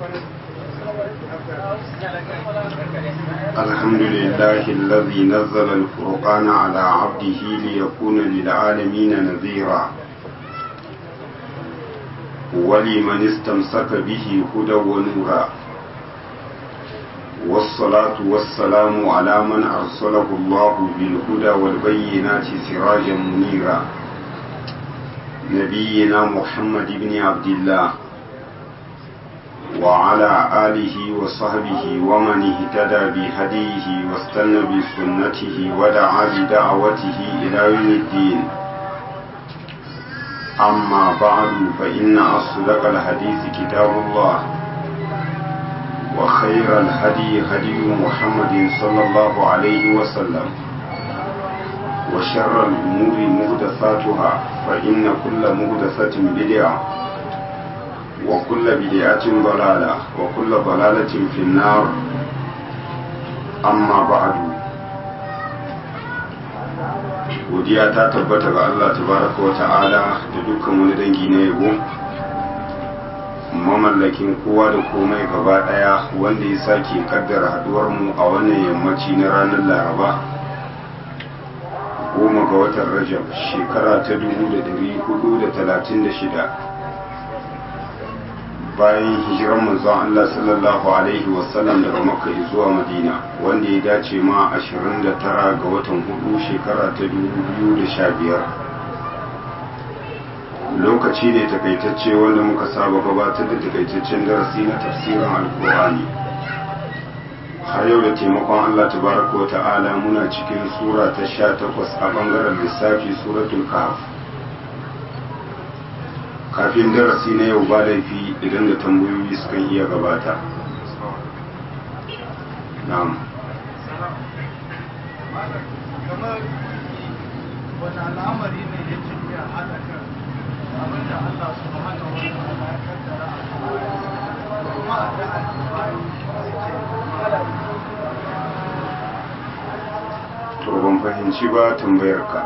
الحمد لله الذي نزل الفرقان على عبده ليكون للعالمين نذيرا ولمن استمسك به هدى ونورا والصلاة والسلام على من أرسله الله بالهدى والبينات سراجا منيرا نبينا محمد بن عبد الله وعلى آله وصحبه ومن اهتدى بهديه واستنى بسنته ودعا بدعوته إلى يوم الدين أما بعد فإن أصدق الحديث كتاب الله وخير الهدي هدي محمد صلى الله عليه وسلم وشر الأمور مهدثاتها فإن كل مهدثة بدعة وكل بدعة ضلالة وكل ضلالة في النار أما بعد godiya ta tabbata ga Allah tabaraka wa ta'ala da dukkan wani dangi na yabo mamallakin kowa da komai gaba daya wanda ya sake kaddara haduwar mu a wannan yammaci na ranar laraba goma ga watan rajab shekara ta 1436 bayan hijiran manzon Allah sallallahu alaihi wasallam daga makka zuwa madina wanda ya dace ma 29 ga watan hudu shekara ta 2015 lokaci ne takaitacce wanda muka saba gabatar da takaitaccen darasi na tafsirin alkur'ani har yau da taimakon Allah tabaraka wa ta'ala muna cikin sura ta 18 a bangaren lissafi suratul kahf kafin darasi na yau ba laifi idan da tambayoyi sukan iya gabata na'am kamar wani al'amari ne ya ce ya haɗa kan abinda Allah su hana wani ala ya kaddara kuma a da al'amari to ban fahimci ba tambayar ka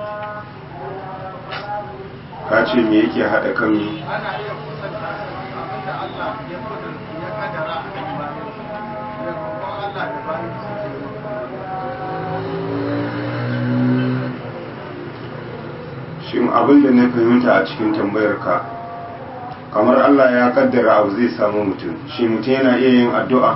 ka ce me yake haɗa kan mi ana iya kusanta abinda Allah ya kudur ya kaddara a kan bayan ya roƙon Allah da bayan su shin abin da na fahimta a cikin tambayar ka kamar Allah ya kaddara abu zai samu mutum shi mutum yana iya yin addu'a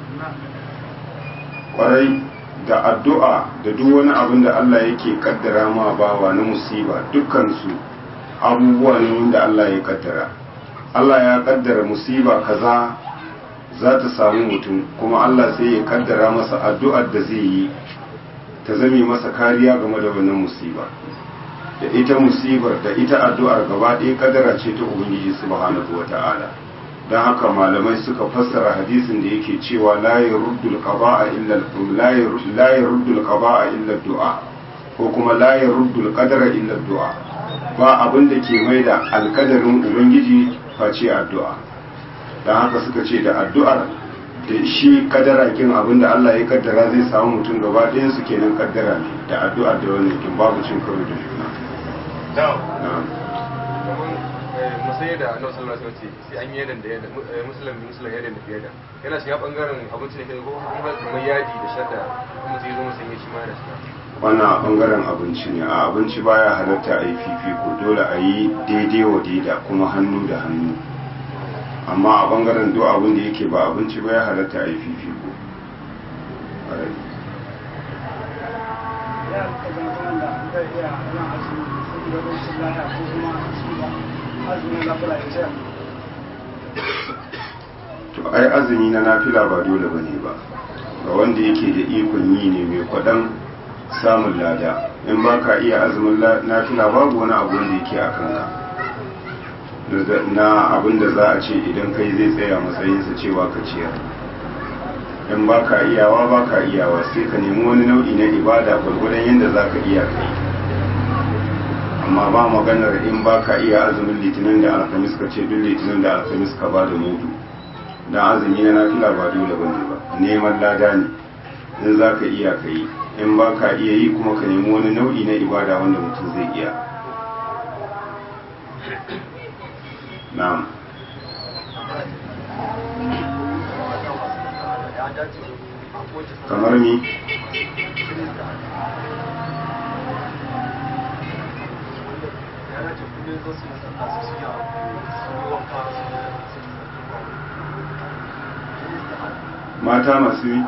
kwarai da addu'a da duk wani abin da Allah yake kaddara ma bawa na musiba dukkansu abubuwa ne wanda Allah ya kaddara Allah ya kaddara musiba kaza za ta samu mutum kuma Allah sai ya kaddara masa addu'ar da zai yi ta zame masa kariya game da wannan musiba da ita musibar da ita addu'ar gaba ɗaya kaddara ce ta Ubangiji subhanahu wata'ala don haka malamai suka fassara hadisin da yake cewa la yaruddul qada'a illa la yaruddul qada'a illa du'a ko kuma la yaruddul qadara illa du'a ba abin da ke mai da alkadarin ubangiji face addu'a don haka suka ce da addu'ar da shi kadara kin abin da Allah ya kaddara zai samu mutum gaba ɗayan su kenan kaddara ne da addu'ar da wannan kin babu cin karo da juna musai da annabi sallallahu alaihi wasallam sai an yi yadan da yadan musulmi musulmi yadan da yadan yana shiga bangaren abinci ne ko kuma kamar yadi da shadda kuma sai zo musulmi shi ma da shi wannan a bangaren abinci ne a abinci baya halatta a yi fifiko dole a yi daidai wa daida kuma hannu da hannu amma a bangaren duk abin da yake ba abinci ba ya halatta a yi fifiko ya rika zama da zai iya yin azumi saboda rashin lafiya ko kuma azumin lafiya ya ce to ai azumi na nafila ba dole bane ba ga wanda yake da ikon yi ne mai kwadan samun lada in ba ka iya azumin nafila babu wani abu wanda yake a kanka na abin da za a ce idan kai zai tsaya matsayinsa cewa ka ciyar in ba ka iyawa ba ka iyawa sai ka nemi wani nau'i na ibada gwargwadon yadda za ka iya kai amma ba maganar in ba ka iya azumin litinin da alhamis ka ce duk litinin da alhamis ka ba da mudu don azumi na nafila ba dole ba ne ba neman lada ne in za ka iya ka yi in ba ka iya yi kuma ka nemi wani nau'i na ibada wanda mutum zai iya na'am ya dace da kowace kamar ni ya dace kullum zo su yi sallah su siya su yi wanka su yi mata masu yi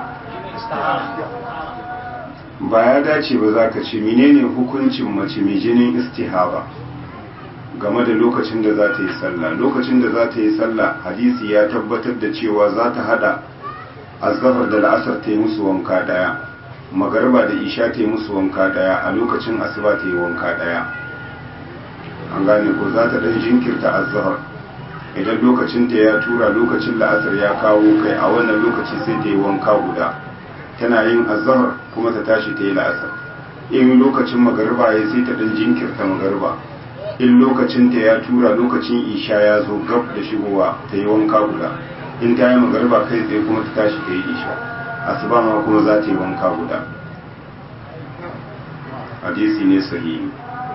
ba ya dace ba za ka ce menene hukuncin mace mai jinin istihaba game da lokacin da za ta yi sallah lokacin da za ta yi sallah hadisi ya tabbatar da cewa za ta hada azhar da la'asar ta yi musu wanka daya magarba da isha ta yi musu wanka daya a lokacin asuba ta yi wanka daya an gane ko za ta dan jinkirta azhar idan lokacin ta ya tura lokacin la'asar ya kawo kai a wannan lokaci sai ta yi wanka guda tana yin azhar kuma ta tashi ta yi la'asar in lokacin magarba ya sai ta dan jinkirta magarba in lokacin ta ya tura lokacin isha ya zo gab da shigowa ta yi wanka guda in ta yi magarba kai tsaye kuma ta tashi ta yi isha asuba ma kuma za ta yi wanka guda hadisi ne sahihi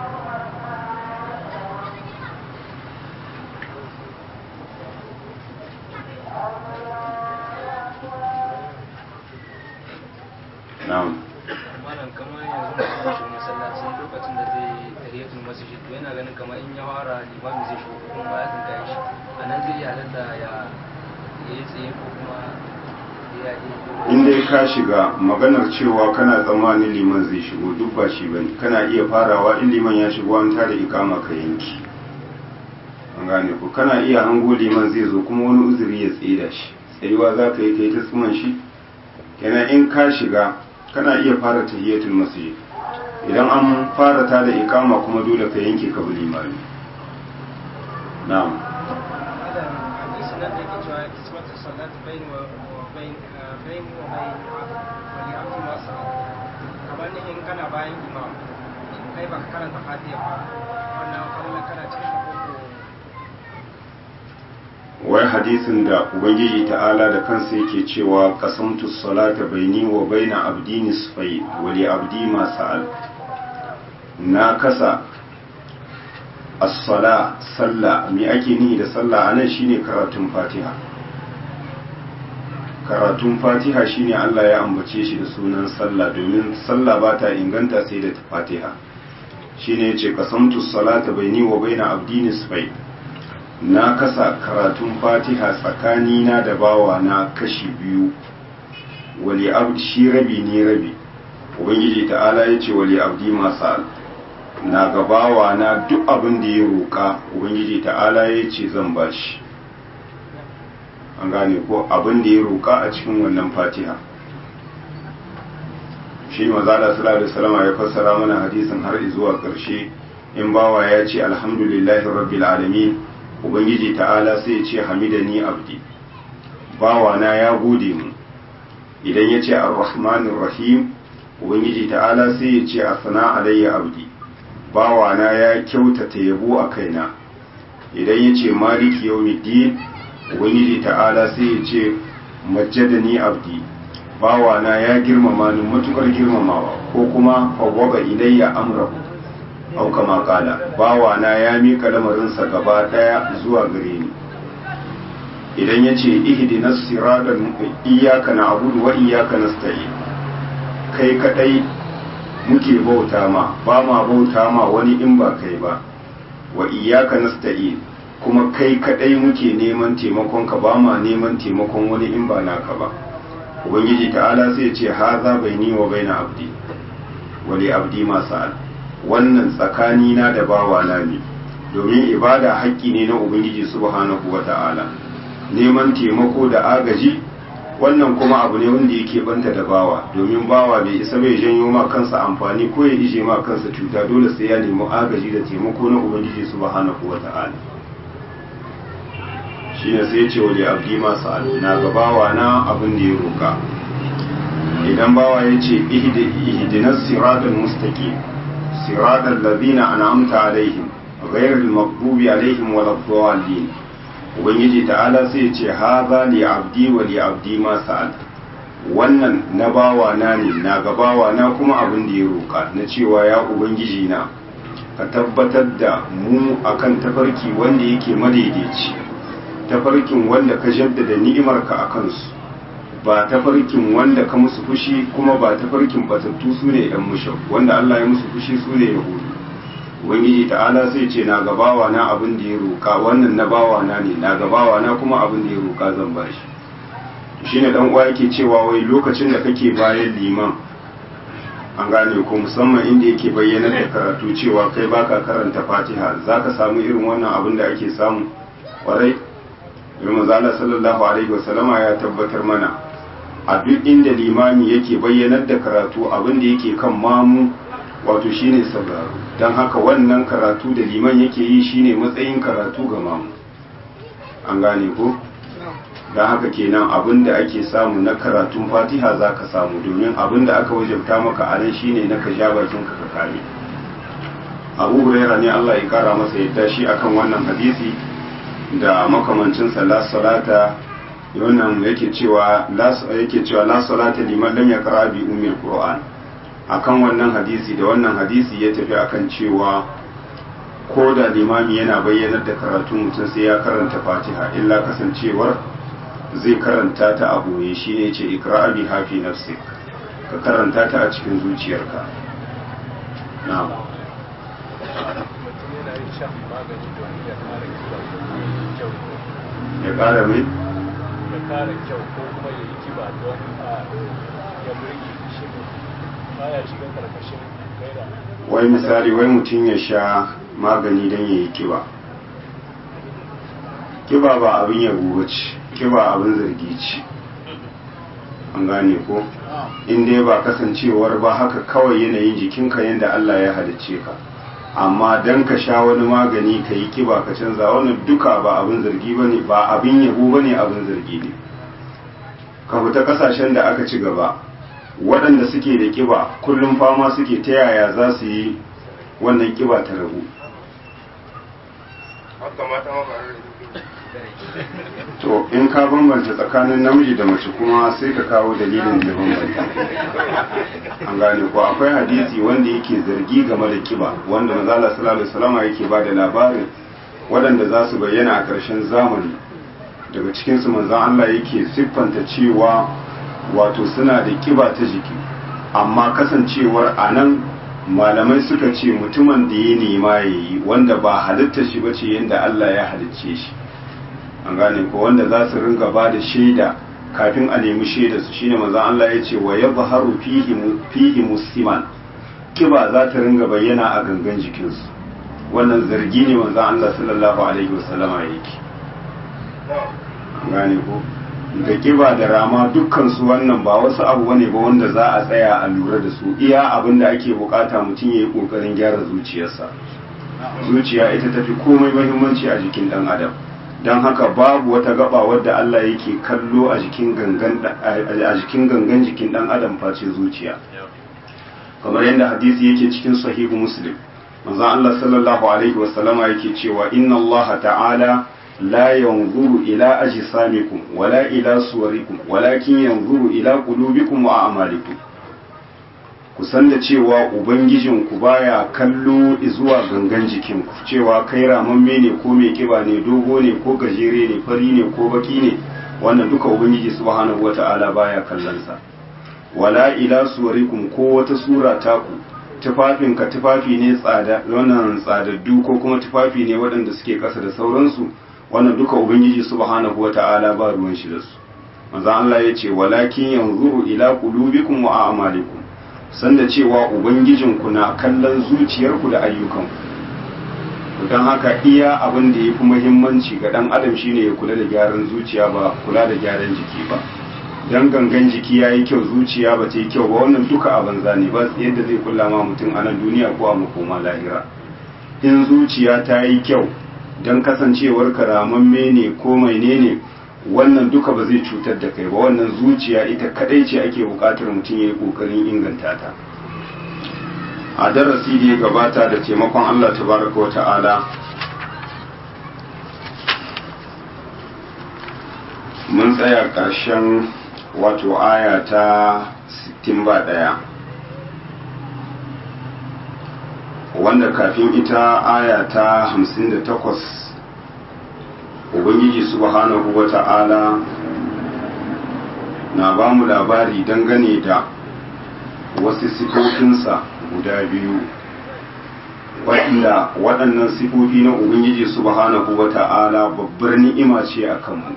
na'am malam kamar yanzu mutum shi masallaci lokacin da zai yi tahiyatul masjid to yana ganin kamar in ya fara limami zai shigo kuma ba ya san kai shi a nan zai iya halatta ya ya yi tsaye ko kuma ya yi in dai ka shiga maganar cewa kana tsammanin liman zai shigo duk ba shi bane kana iya farawa in liman ya shigo an tada ikama ka yanki an gane ku kana iya hango liman zai zo kuma wani uzuri ya tsaye da shi tsayuwa za ka yi kai ta tsuman shi kenan in ka shiga kana iya fara tahiyatul masjid idan an fara ta da ikama kuma dole ka yanke ka bi limami na'am Adam hadisi nan da yake cewa kismatu salat bain wa bain bain wa bain wali abdi ma sa'a kamar ne in kana bayan imam kai baka karanta fatiha ba wannan kallon kana cikin koko wai hadisin da ubangiji ta'ala da kansa yake cewa qasamtu salata baini wa baina abdi nisfai wa li abdi ma sa'al na kasa as-sala sallah me ake nihi da sallah anan shine karatun fatiha karatun fatiha shine Allah ya ambace shi da sunan sallah domin sallah ba ta inganta sai da fatiha shine yace qasamtu salata baini wa baina abdi nisfai na kasa karatun fatiha tsakanina da bawa na kashi biyu wali abdi shi rabi ne rabi ubangiji ta'ala ya ce wali abdi masal na ga bawa na duk abin da ya roƙa ubangiji ta'ala ya ce zan bashi an gane ko abin da ya roƙa a cikin wannan fatiha shi mazala sallallahu alaihi wasallam ya fassara mana hadisin har zuwa ƙarshe in bawa ya ce alhamdulillahi rabbil alamin ubangiji ta'ala sai ya ce hamidani abdi bawana ya gode mu idan ya ce ar-rahmanir rahim ubangiji ta'ala sai ya ce asana alayya abdi bawana ya kyautata yabo a kaina idan ya ce maliki yawmiddin ubangiji ta'ala sai ya ce majjadani abdi bawana ya girmama ni matukar girmamawa ko kuma fawwaba ilayya amrahu au kama kala bawana ya mika lamarinsa gaba daya zuwa gare ni idan ya ce ihdinas siratal iyyaka na'budu wa iyyaka nasta'in kai kadai muke bauta ma ba ma bauta ma wani in ba kai ba wa iyyaka nasta'in kuma kai kadai muke neman taimakon ka ba ma neman taimakon wani in ba naka ba ubangiji ta'ala sai ya ce haza baini wa baina abdi wa li abdi ma sa'al wannan tsakani na da bawa na ne domin ibada haƙƙi ne na ubangiji subhanahu wa ta'ala neman taimako da agaji wannan kuma abu ne wanda yake banta da bawa domin bawa bai isa bai janyo ma kansa amfani ko ya ije ma kansa cuta dole sai ya nemi agaji da taimako na ubangiji subhanahu wa ta'ala shine sai ya ce wali abdi ma sa'al na ga bawa na abin da ya roka idan bawa ya ce ihdinas siratal mustaqim siratal ladina an'amta alaihim ghayril maghdubi alaihim waladdallin ubangiji ta'ala sai ce haza li abdi wa li abdi ma sa'al wannan na bawa na ne na ga bawa na kuma abin da ya roka na cewa ya ubangiji na ka tabbatar da mu akan tafarki wanda yake madaidaici tafarkin wanda ka jaddada ni'imarka a kansu ba tafarkin wanda ka musu fushi kuma ba tafarkin batattu su ne yan mushau wanda Allah ya musu fushi su ne yahudu ubangiji ta'ala sai ce na gabawa na abin da ya roka wannan na bawa na ne na gabawa na kuma abin da ya roka zan bashi shine dan uwa yake cewa wai lokacin da kake bayan liman an gane ko musamman inda yake bayyana da karatu cewa kai baka karanta fatiha zaka samu irin wannan abin da ake samu kwarai domin zala sallallahu alaihi wasallama ya tabbatar mana a duk inda limami yake bayyanar da karatu abin da yake kan mamu wato shine sauraro don haka wannan karatu da liman yake yi shine matsayin karatu ga mamu an gane ko don haka kenan abin da ake samu na karatun fatiha za ka samu domin abin da aka wajabta maka a nan shine na ka sha bakin ka kame abu huraira ne allah ya kara masa yadda shi akan wannan hadisi da makamancinsa la salata wannan yake cewa yake cewa la salata liman lam yaqra bi ummil qur'an akan wannan hadisi da wannan hadisi ya tafi akan cewa ko da limami yana bayyanar da karatu mutum sai ya karanta fatiha illa kasancewar zai karanta ta a boye shi ne ce ikra bi hafi nafsik ka karanta ta a cikin zuciyarka na'am mutum yana yin shan magani domin ya kare kyau ya kara mai ya kare kyau ko kuma ya yi kiba don a ya burge shi baya shiga karkashin gaira wai misali wai mutum ya sha magani don ya yi kiba kiba ba abin yabo ba ce kiba abin zargi ce an gane ko in dai ba kasancewar ba haka kawai yanayin jikinka yadda Allah ya halicce ka amma dan ka sha wani magani ka yi kiba ka canza wannan duka ba abin zargi ba ne ba abin yabo ba ne abin zargi ne ka fita kasashen da aka ci gaba waɗanda suke da kiba kullum fama suke ta yaya za su yi wannan kiba ta rabu haka mata ma ba to in ka bambanta tsakanin namiji da mace kuma sai ka kawo dalilin da ya bambanta an gane ko akwai hadisi wanda yake zargi game da kiba wanda manzala sallallahu alaihi wasallam yake ba da labarin waɗanda za su bayyana a ƙarshen zamani daga cikin su manzon Allah yake siffanta cewa wato suna da kiba ta jiki amma kasancewar anan malamai suka ce mutumin da ya nema ya yi wanda ba halitta shi bace yadda Allah ya halicce shi an gane ko wanda za su ringa ba da shaida kafin a nemi shaida su shine manzon Allah ya ce wa yadhharu fihi fihi musliman kiba za ta ringa bayyana a gangan jikinsu wannan zargi ne manzon Allah sallallahu alaihi wasallama yake an gane ko da kiba da rama dukkan su wannan ba wasu abu bane ba wanda za a tsaya a lura da su iya abin da ake bukata mutum ya yi kokarin gyara zuciyarsa zuciya ita tafi komai muhimmanci a jikin dan adam don haka babu wata gaba wadda Allah yake kallo a jikin gangan a jikin gangan jikin dan adam face zuciya kamar yadda hadisi yake cikin sahihu muslim manzon Allah sallallahu alaihi wasallama yake cewa inna Allah ta'ala la yanzuru ila ajsamikum wala ila suwarikum walakin yanzuru ila qulubikum wa a'malikum ku san da cewa ubangijinku baya kallo zuwa gangan jikinku cewa kai ramamme ne ko mai kiba ne dogo ne ko gajere ne fari ne ko baki ne wannan duka ubangiji subhanahu wata'ala baya kallonsa wala ila suwarikum ko wata sura taku tufafinka tufafi ne tsada wannan tsadaddu ko kuma tufafi ne waɗanda suke ƙasa da sauransu wannan duka ubangiji subhanahu wata'ala ba ruwan shi da su manzon Allah ya ce walakin yanzuru ila qulubikum wa a'malikum sanda cewa ubangijinku na kallon zuciyarku da ayyukanku don haka iya abin da ya fi muhimmanci ga ɗan adam shine ya kula da gyaran zuciya ba kula da gyaran jiki ba don gangan jiki ya yi kyau zuciya ba ta yi kyau ba wannan duka a banza ne ba yadda zai kula ma mutum a nan duniya ko a makoma lahira in zuciya ta yi kyau don kasancewar karamamme ne ko mai ne wannan duka ba zai cutar da kai ba wannan zuciya ita kadai ce ake bukatar mutum ya yi kokarin inganta ta a darasi da ya gabata da taimakon Allah tabaraka wa ta'ala mun tsaya ƙarshen wato aya ta 61 wanda kafin ita aya ta 58 ubangiji subhanahu wa ta'ala na ba mu labari dangane da wasu sifofinsa guda biyu waɗanda waɗannan sifofi na ubangiji subhanahu wa ta'ala babbar ni'ima ce a kanmu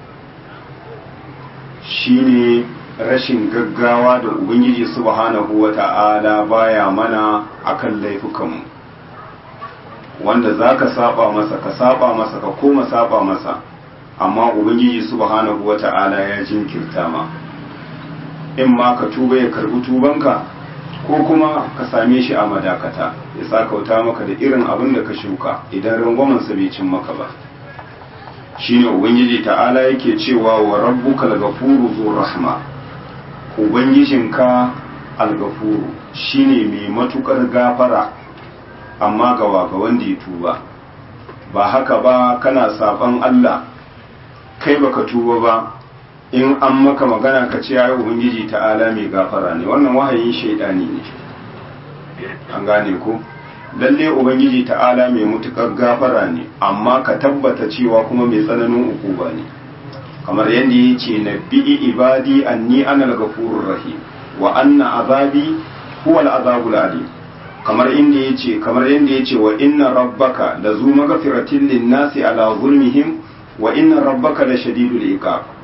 shine rashin gaggawa da ubangiji subhanahu wa ta'ala baya mana akan laifukanmu wanda za ka saba masa ka saba masa ka koma saba masa amma ubangiji subhanahu wa ta'ala ya jinkirta ma in ma ka tuba ya karbi tubanka ko kuma ka same shi a madakata ya sakauta maka da irin abin da ka shuka idan rangwamansa bai cin maka ba shine ubangiji ta'ala yake cewa wa rabbuka al-ghafuru dhur rahma ubangijinka al-ghafuru shine mai matukar gafara amma ga ga wanda ya tuba ba haka ba kana saban Allah kai baka tuba ba in an maka magana ka ce ya ubangiji ta'ala mai gafara ne wannan wahayin shaidani ne an gane ko lalle ubangiji ta'ala mai mutukar gafara ne amma ka tabbata cewa kuma mai tsananin ukuba ne kamar yadda ya ce na bi'i ibadi anni ana gafurur rahim wa anna azabi huwa al-azabul alim kamar inda ya ce kamar yadda ya ce wa inna rabbaka la zu magfiratin lin-nasi ala zulmihim wa inna rabbaka la shadidul iqab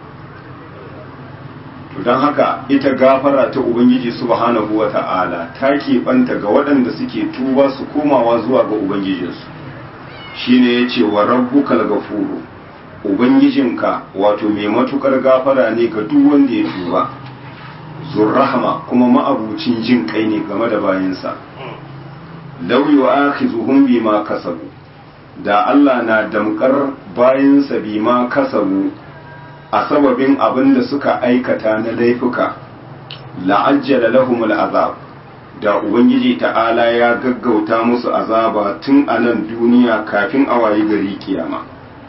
to don haka ita gafara ta ubangiji subhanahu wa ta'ala ta keɓanta ga waɗanda suke tuba su komawa zuwa ga ubangijinsu shine ya ce wa rabbukal gafuru ubangijinka wato mai matukar gafara ne ga duk wanda ya tuba zurrahama kuma ma'abucin jin kai ne game da bayansa law yu'akhizuhum bima kasabu da Allah na damkar bayansa bima kasabu a sababin abin da suka aikata na laifuka la'ajjala lahumul azab da ubangiji ta'ala ya gaggauta musu azaba tun a nan duniya kafin a wayi gari kiyama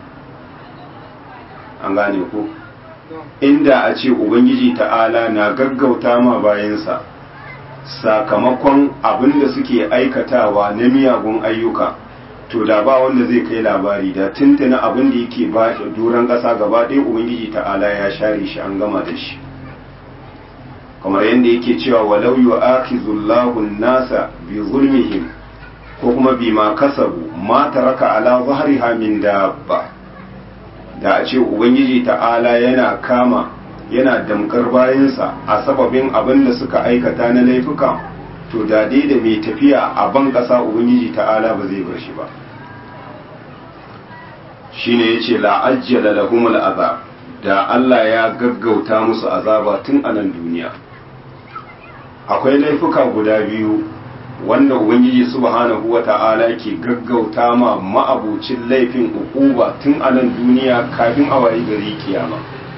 an gane ko inda a ce ubangiji ta'ala na gaggauta ma bayansa sakamakon abin da suke aikatawa na miyagun ayyuka to da ba wanda zai kai labari da tuntuna abin da yake ba doron ƙasa gaba ɗaya ubangiji ta'ala ya share shi an gama da shi kamar yadda yake cewa walau yu'akhizullahu nasa bi zulmihim ko kuma bima kasabu ma taraka ala zahriha min dabba da a ce ubangiji ta'ala yana kama yana damkar bayansa a sababin abin da suka aikata na laifuka to da dai da mai tafiya a ban ƙasa ubangiji ta'ala ba zai bar shi ba shine yace la ajjala lahumul azab da Allah ya gaggauta musu azaba tun a nan duniya akwai laifuka guda biyu wanda ubangiji subhanahu wata'ala ke gaggauta ma ma'abucin laifin ukuba tun a nan duniya kafin a wayi gari kiyama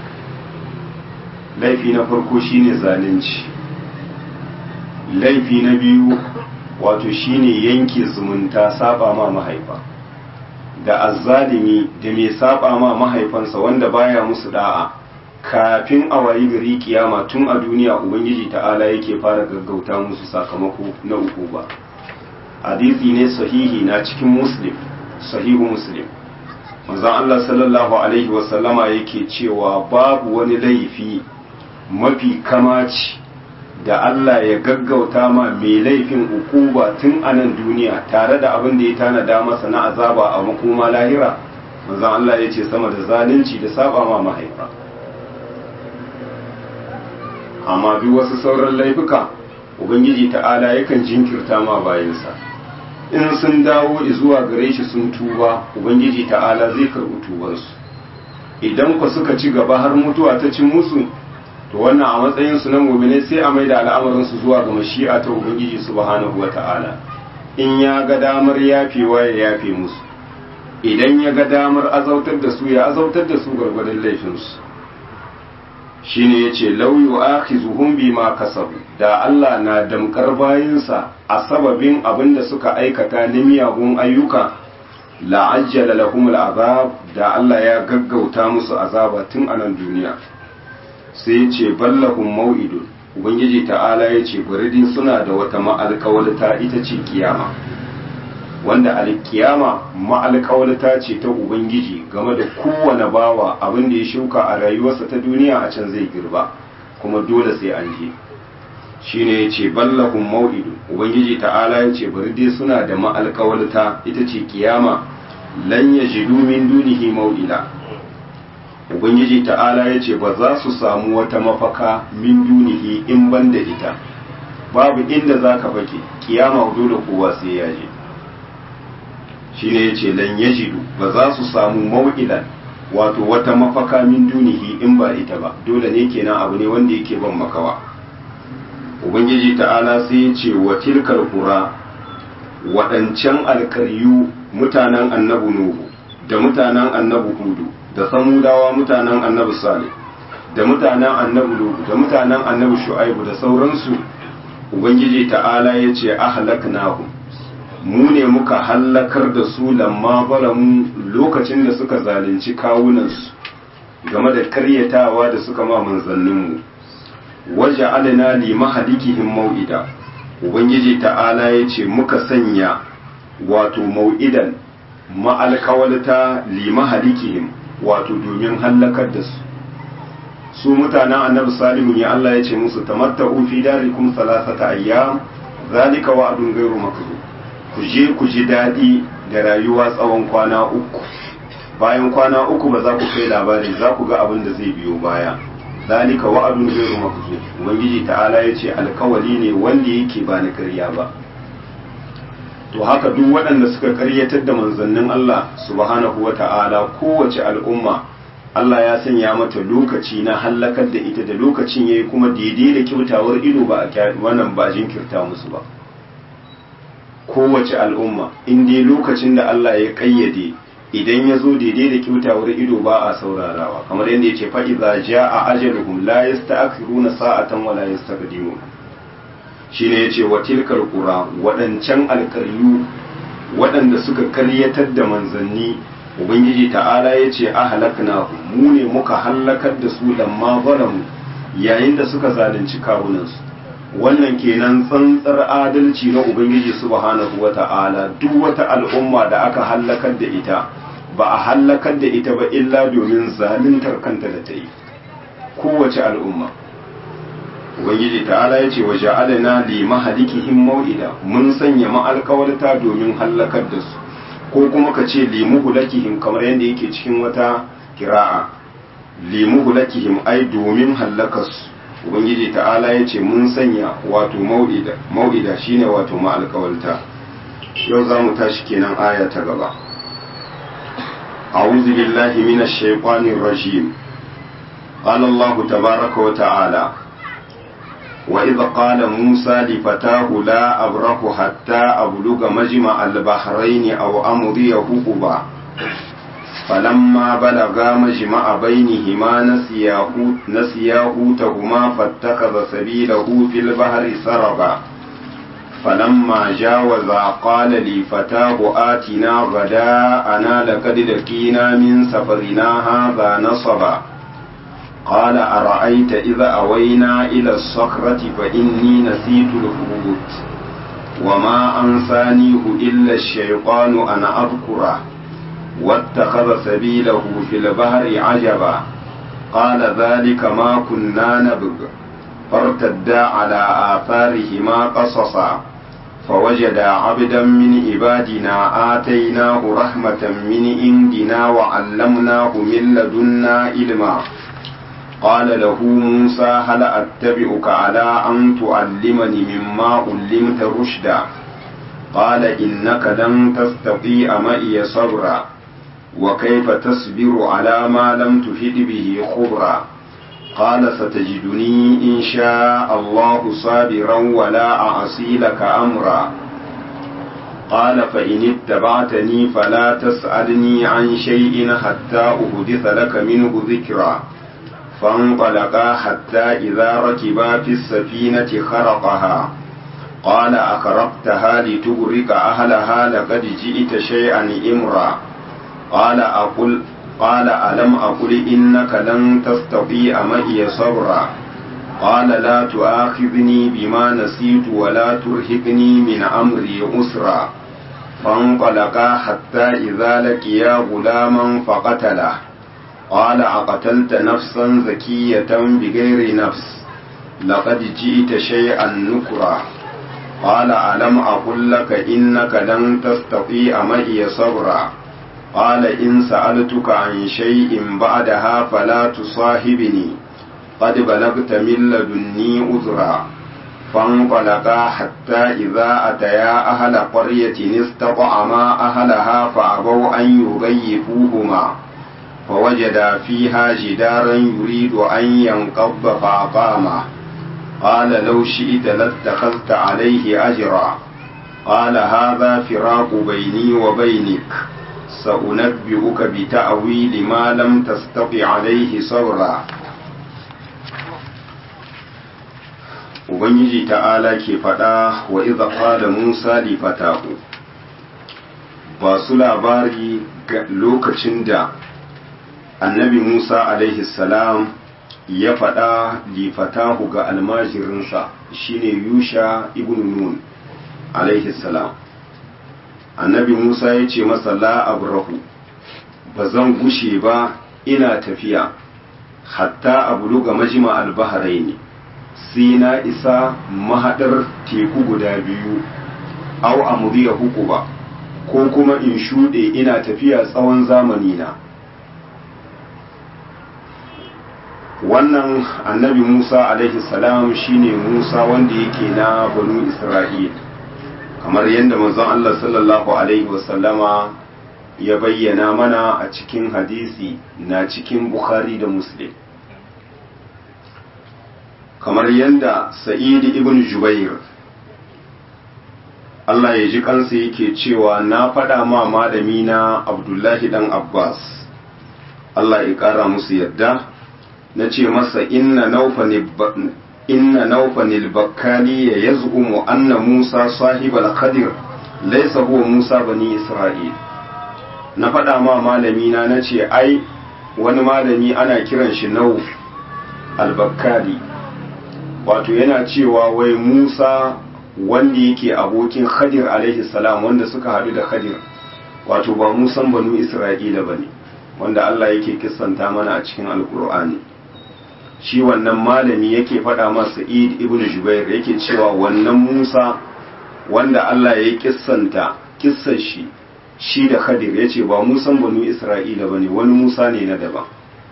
laifi na farko shine zalunci laifi na biyu wato shine yanke zumunta saba ma mahaifa da azzalimi da mai saba ma mahaifansa wanda baya musu da'a kafin a wayi gari kiyama tun a duniya ubangiji ta'ala yake fara gaggauta musu sakamako na uku ba hadisi ne sahihi na cikin muslim sahihu muslim manzon Allah sallallahu alaihi wasallama yake cewa babu wani laifi mafi kamaci da Allah ya gaggauta ma mai laifin ukuba tun a nan duniya tare da abin da ya tanada masa na azaba a makoma lahira manzon Allah ya ce sama da zalunci da saba ma mahaifa amma bi wasu sauran laifuka ubangiji ta'ala yakan jinkirta ma bayansa in sun dawo zuwa gare shi sun tuba ubangiji ta'ala zai karɓi tubansu idan ku suka ci gaba har mutuwa ta cin musu to wannan a matsayin su na mu'mini sai a maida al'amarin su zuwa ga mashi'a ta ubangiji subhanahu wata'ala in ya ga damar yafewa ya yafe musu idan ya ga damar azautar da su ya azautar da su gargwadon laifin su shine yace law yu'akhizuhum bima kasabu da Allah na damkar bayinsa a sababin abin da suka aikata na miyagun ayyuka la'ajjala lahum al'azab da Allah ya gaggauta musu azaba tun a nan duniya sai ya ce ballahum mau'idun ubangiji ta'ala ya ce buridin suna da wata ma'alƙawalta ita ce kiyama wanda alkiyama ma'alƙawalta ce ta ubangiji game da kowane bawa abin da ya shuka a rayuwarsa ta duniya a can zai girba kuma dole sai an je shine yace ballahum mau'idu ubangiji ta'ala yace bari dai suna da ma'alƙawalta ita ce kiyama lan yajidu min dunihi mau'ila ubangiji ta'ala yace ba za su samu wata mafaka min dunihi in banda ita babu inda zaka fake kiyama dole kowa sai ya je shine yace lan yajidu ba za su samu mau'ilan wato wata mafaka min dunihi in ba ita ba dole ne kenan abu ne wanda yake ban makawa ubangiji ta'ala sai ya ce wa tilkal qura waɗancan alkaryu mutanen annabi nuhu da mutanen annabi hudu da samudawa mutanen annabi salih da mutanen annabi lutu da mutanen annabi shu'aibu da sauransu ubangiji ta'ala ya ce ahlaknahum mu ne muka hallakar da su lamma balamu lokacin da suka zalunci kawunansu game da karyatawa da suka ma manzanninmu waje alina li mahalikihim mau'ida ubangiji ta'ala ya ce muka sanya wato mau'idan ma'alkawalta li mahalikihim wato domin hallakar da su su mutanen annabi salihu ne Allah ya ce musu tamatta'u fi darikum salasata ayyam zalika wa'dun ghairu makdhub ku je ku ji daɗi da rayuwa tsawon kwana uku bayan kwana uku ba za ku kai labari za ku ga abin da zai biyo baya zalika wa'adun ghairu makzub ubangiji ta'ala ya ce alkawali ne wanda yake ba na ƙarya ba to haka duk waɗanda suka ƙaryatar da manzannin Allah subhanahu wa ta'ala kowace al'umma Allah ya sanya mata lokaci na hallakar da ita da lokacin yayi kuma daidai da kyautawar ido ba a wannan ba jinkirta musu ba kowace al'umma in dai lokacin da Allah ya kayyade idan ya zo daidai da kyautawar ido ba a saurarawa kamar yadda ya ce fa'iza ja a ajaluhum la yasta'khiruna sa'atan wa la yastaqdimun shine yace wa tilkal qura wadancan alkaryu waɗanda suka karyatar da manzanni ubangiji ta'ala yace ahlakna mu ne muka halakar da su lamma zalamu yayin da suka zalunci kawunansu wannan kenan tsantsar adalci na ubangiji subhanahu wata'ala duk wata al'umma da aka hallakar da ita ba a hallakar da ita ba illa domin zaluntar kanta da ta yi kowace al'umma ubangiji ta'ala ya ce wa ja'alna li mahalikihim mau'ida mun sanya ma'alkawarta domin hallakar da su ko kuma ka ce li muhlakihim kamar yadda yake cikin wata kira'a li muhlakihim ai domin hallakar su ubangiji ta'ala ya ce mun sanya wato mau'ida mau'ida shine wato ma'alkawarta yau za mu tashi kenan aya ta gaba أعوذ بالله من الشيطان الرجيم قال الله تبارك وتعالى وإذ قال موسى لفتاه لا أبرح حتى أبلغ مجمع البحرين أو أمضي حقبا فلما بلغا مجمع بينهما نسيا نسيا حوتهما فاتخذ سبيله في البحر سربا فلما جاوزا قال لفتاه آتنا غداءنا لقد لقينا من سفرنا هذا نصبا قال أرأيت إذا أوينا إلى الصخرة فإني نسيت الحوت وما أنسانيه إلا الشيطان أن أذكره واتخذ سبيله في البحر عجبا قال ذلك ما كنا نبغ فارتدا على آثارهما قصصا فوجدا عبدا من عبادنا آتيناه رحمة من عندنا وعلمناه من لدنا علما قال له موسى هل أتبعك على أن تعلمني مما علمت رشدا قال إنك لن تستطيع معي صبرا وكيف تصبر على ما لم تفد به خبرا قال ستجدني إن شاء الله صابرا ولا أعصي لك أمرا قال فإن اتبعتني فلا تسألني عن شيء حتى أحدث لك منه ذكرا فانطلقا حتى إذا ركبا في السفينة خرقها قال أخرقتها لتغرق أهلها لقد جئت شيئا إمرا قال أقل قال ألم أقل إنك لن تستطيع معي صبرا قال لا تؤاخذني بما نسيت ولا ترهقني من أمري أسرا فانطلقا حتى إذا لقيا غلاما فقتله قال أقتلت نفسا زكية بغير نفس لقد جئت شيئا نكرا قال ألم أقل لك إنك لن تستطيع معي صبرا قال إن سألتك عن شيء بعدها فلا تصاحبني قد بلغت من لدني عذرا فانطلقا حتى إذا أتيا أهل قرية استطعما أهلها فأبوا أن يضيفوهما فوجدا فيها جدارا يريد أن ينقض فأقامه قال لو شئت لاتخذت عليه أجرا قال هذا فراق بيني وبينك سأنبئك بتأويل ما لم تستطع عليه صبرا Ubangiji ta'ala ke faɗa wa iza qala Musa li fatahu ba su labari ga lokacin da annabi Musa alaihi salam ya faɗa li fatahu ga almajirinsa shine Yusha ibn Nun alaihi salam annabi Musa ya ce masa la abrahu ba zan gushe ba ina tafiya hatta abluga majma al-bahraini sai na isa mahaɗar teku guda biyu au amuriya huku ba ko kuma in shuɗe ina tafiya tsawon zamani na wannan annabi musa alaihi salam shine musa wanda yake na banu isra'il kamar yadda manzon allah sallallahu alaihi wasallama ya bayyana mana a cikin hadisi na cikin bukhari da muslim kamar yadda sa'id ibn jubair Allah ya ji kansa yake cewa na faɗa ma malami na abdullahi dan abbas Allah ya ƙara musu yadda na ce masa inna naufanil bakkali ya yaz'umu anna musa sahibal khadir laisa huwa musa bani isra'il na faɗa ma malami na na ce ai wani malami ana kiran shi nauf al-bakkali wato yana cewa wai Musa wanda yake abokin Khadir alaihi salam wanda suka haɗu da Khadir wato ba Musan banu Isra'ila bane wanda Allah yake kissanta mana a cikin Alkur'ani shi wannan malami yake faɗa masa Sa'id ibn Jubair yake cewa wannan Musa wanda Allah ya kissanta kissar shi shi da Khadir yace ba Musan banu Isra'ila bane wani Musa ne na daban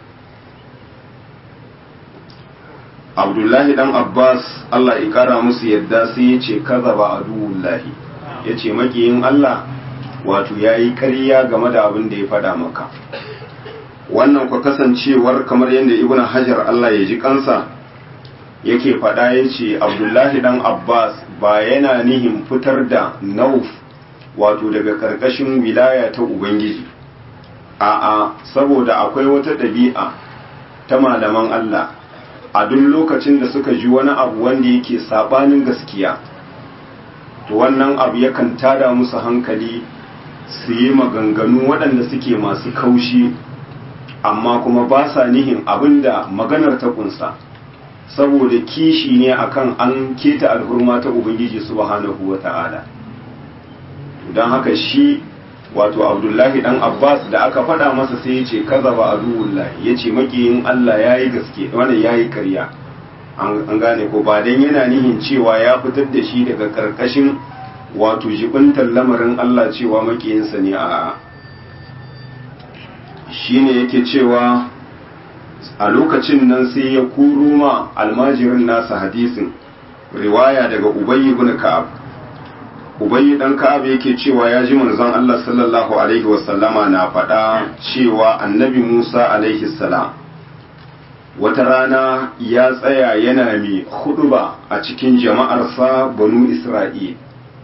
abdullahi dan abbas allah ya kara musu yadda sai ya ce kaza ba aduwullahi ya ce makiyin allah wato ya yi ƙarya game da abin da ya faɗa maka wannan kwa kasancewar kamar yadda ibn hajar allah ya ji kansa yake faɗa ya ce abdullahi dan abbas ba yana nihin fitar da nauf wato daga ƙarƙashin wilaya ta ubangiji a'a saboda akwai wata ɗabi'a ta malaman allah a duk lokacin da suka ji wani abu wanda yake sabanin gaskiya to wannan abu yakan tada musu hankali su yi maganganu waɗanda suke masu kaushi amma kuma ba sa nihin abinda maganar ta kunsa saboda kishi ne akan an keta alhurma ta ubangiji subhanahu wata'ala don haka shi wato abdullahi dan abbas da aka faɗa masa sai ya ce kaza ba aduwullahi ya ce makiyin allah ya yi gaske wannan ya yi karya an gane ko ba don yana nihin cewa ya fitar da shi daga karkashin wato jibintar lamarin allah cewa makiyinsa ne a shi ne yake cewa a lokacin nan sai ya kuro ma almajirin nasa hadisin riwaya daga ubayy ibn ka'ab ubayy dan ka'ab yake cewa ya ji manzon Allah sallallahu alaihi wasallama na faɗa cewa annabi Musa alaihi salam wata rana ya tsaya yana mai huduba a cikin jama'arsa banu Isra'il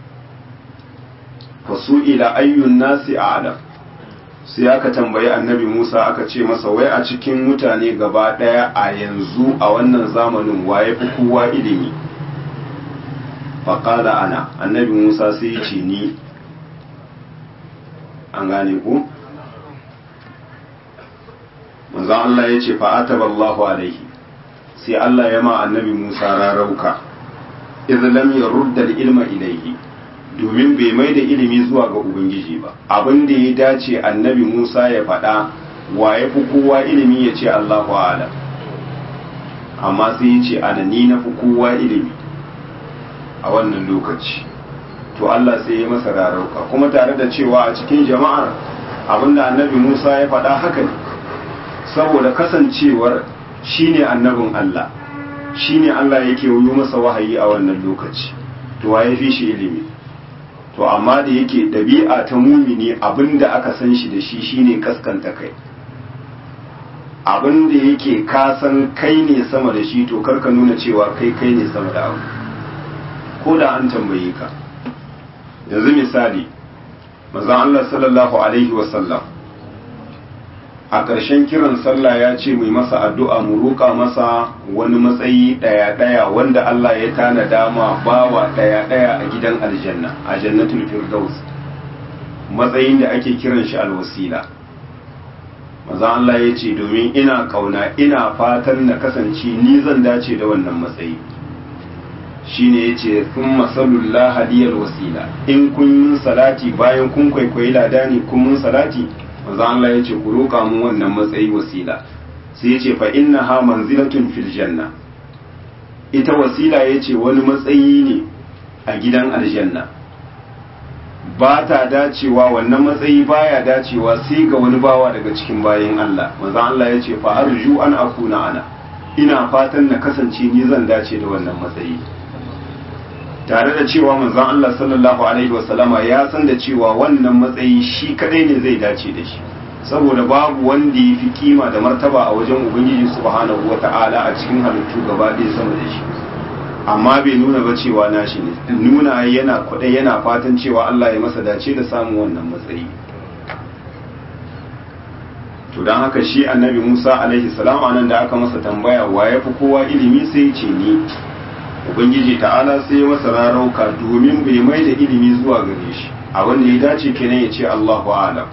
fasu ila ayyun nasi a'lam sai aka tambayi annabi Musa aka ce masa wai a cikin mutane gaba ɗaya a yanzu a wannan zamanin waye fi kowa ilimi faƙala ana annabi Musa sai ya ce ni an gane ku manzon Allah ya ce fa'ataballahu alaihi sai Allah ya ma annabi Musa rarauka idh lam yurda al-ilma ilayhi domin bai mai da ilimi zuwa ga Ubangiji ba abin da ya dace annabi Musa ya faɗa wa ya fi kowa ilimi ya ce Allahu alam amma sai ya ce ana ni na fi kowa ilimi a wannan lokaci to Allah sai ya masa rarauka kuma tare da cewa a cikin jama'ar abinda annabi Musa ya faɗa haka ne saboda kasancewar shine annabin Allah shine Allah yake yi masa wahayi a wannan lokaci to waye fi shi ilimi to amma da yake ɗabi'a ta mumini abinda aka san shi da shi shine kaskanta kai abinda yake kasan kai ne sama da shi to karka nuna cewa kai kai ne sama da abu ko da an tambaye ka yanzu misali manzon Allah sallallahu alaihi wasallam a ƙarshen kiran sallah ya ce mai masa addu'a mu roƙa masa wani matsayi ɗaya-ɗaya wanda Allah ya tana dama bawa ɗaya-ɗaya a gidan aljanna a jannatul firdaus matsayin da ake kiran shi alwasila maza Allah ya ce domin ina kauna ina fatan na kasance ni zan dace da wannan matsayi shine ya ce sun masalullah hadiyar wasila in kun yi salati bayan kun kwaikwayi ladani kun mun salati manzo Allah ya ce ku roƙa mun wannan matsayi wasila sai ya ce fa inna ha manzilatun fil janna ita wasila ya ce wani matsayi ne a gidan aljanna ba ta dacewa wannan matsayi baya dacewa sai ga wani bawa daga cikin bayan Allah manzo Allah ya ce fa arju an akuna ana ina fatan na kasance ni zan dace da wannan matsayi tare da cewa manzon Allah sallallahu alaihi wasallama ya san da cewa wannan matsayi shi kadai ne zai dace da shi saboda babu wanda ya fi kima da martaba a wajen ubangiji subhanahu wata'ala a cikin halittu gaba ɗaya sama da shi amma bai nuna ba cewa nashi ne nuna yana kwaɗai yana fatan cewa Allah ya masa dace da samun wannan matsayi to don haka shi annabi Musa alaihi salam anan da aka masa tambaya wa ya fi kowa ilimi sai ya ce ni ubangiji ta'ala sai masa rarauka domin bai mai da ilimi zuwa gare shi a wanda ya dace kenan ya ce Allahu a'lam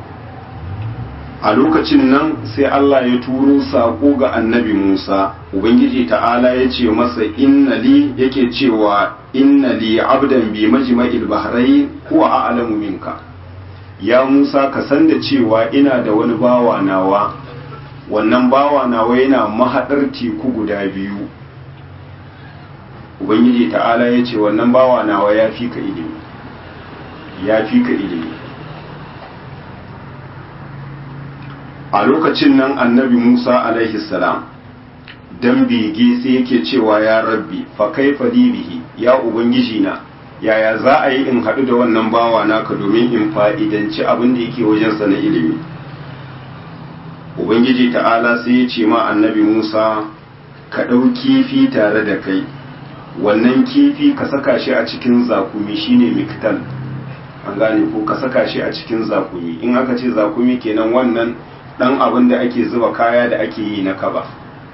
a lokacin nan sai Allah ya turo sako ga annabi Musa ubangiji ta'ala ya ce masa inna li yake cewa inna li abdan bi majma'il bahrain huwa a'lamu minka ya Musa ka san da cewa ina da wani bawa nawa wannan bawa nawa yana mahadar teku guda biyu ubangiji ta'ala ya ce wannan bawa nawa ya fi ka ilimi ya fi ka ilimi a lokacin nan annabi musa alaihi salam dan bege sai yake cewa ya rabbi fa kaifa bihi ya ubangiji na yaya za a yi in haɗu da wannan bawa naka domin in fa'idanci abin da yake wajensa na ilimi ubangiji ta'ala sai ya ce ma annabi musa ka ɗau kifi tare da kai wannan kifi ka saka shi a cikin zakumi shine miktal an gane ko ka saka shi a cikin zakumi in aka ce zakumi kenan wannan dan abin da ake zuba kaya da ake yi na kaba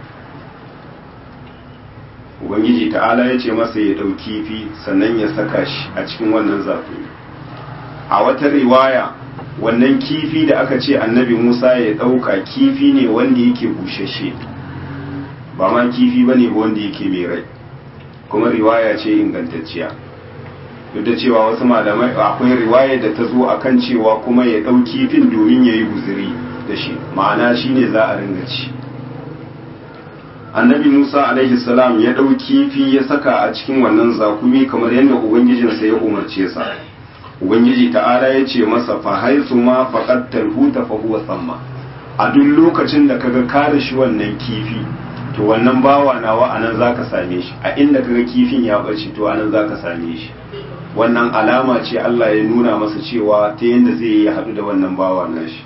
ubangiji ta'ala ya ce masa ya ɗau kifi sannan ya saka shi a cikin wannan zakumi a wata riwaya wannan kifi da aka ce annabi musa ya ɗauka kifi ne wanda yake bushashe ba ma kifi ba ne ba wanda yake mai rai kuma riwaya ce ingantacciya duk da cewa wasu malamai akwai riwaya da ta zo akan cewa kuma ya ɗau kifin domin ya yi guziri da shi ma'ana shi ne za a ringa ci annabi musa alaihi salam ya ɗau kifi ya saka a cikin wannan zakumi kamar yadda ubangijinsa ya umarce sa ubangiji ta'ala ya ce masa fa haisu ma faqad tarhuta fa huwa samma a duk lokacin da kaga kare shi wannan kifi to wannan bawa nawa anan zaka same shi a inda kaga kifin ya bace to anan zaka same shi wannan alama ce Allah ya nuna masa cewa ta yanda zai yi haɗu da wannan bawa nashi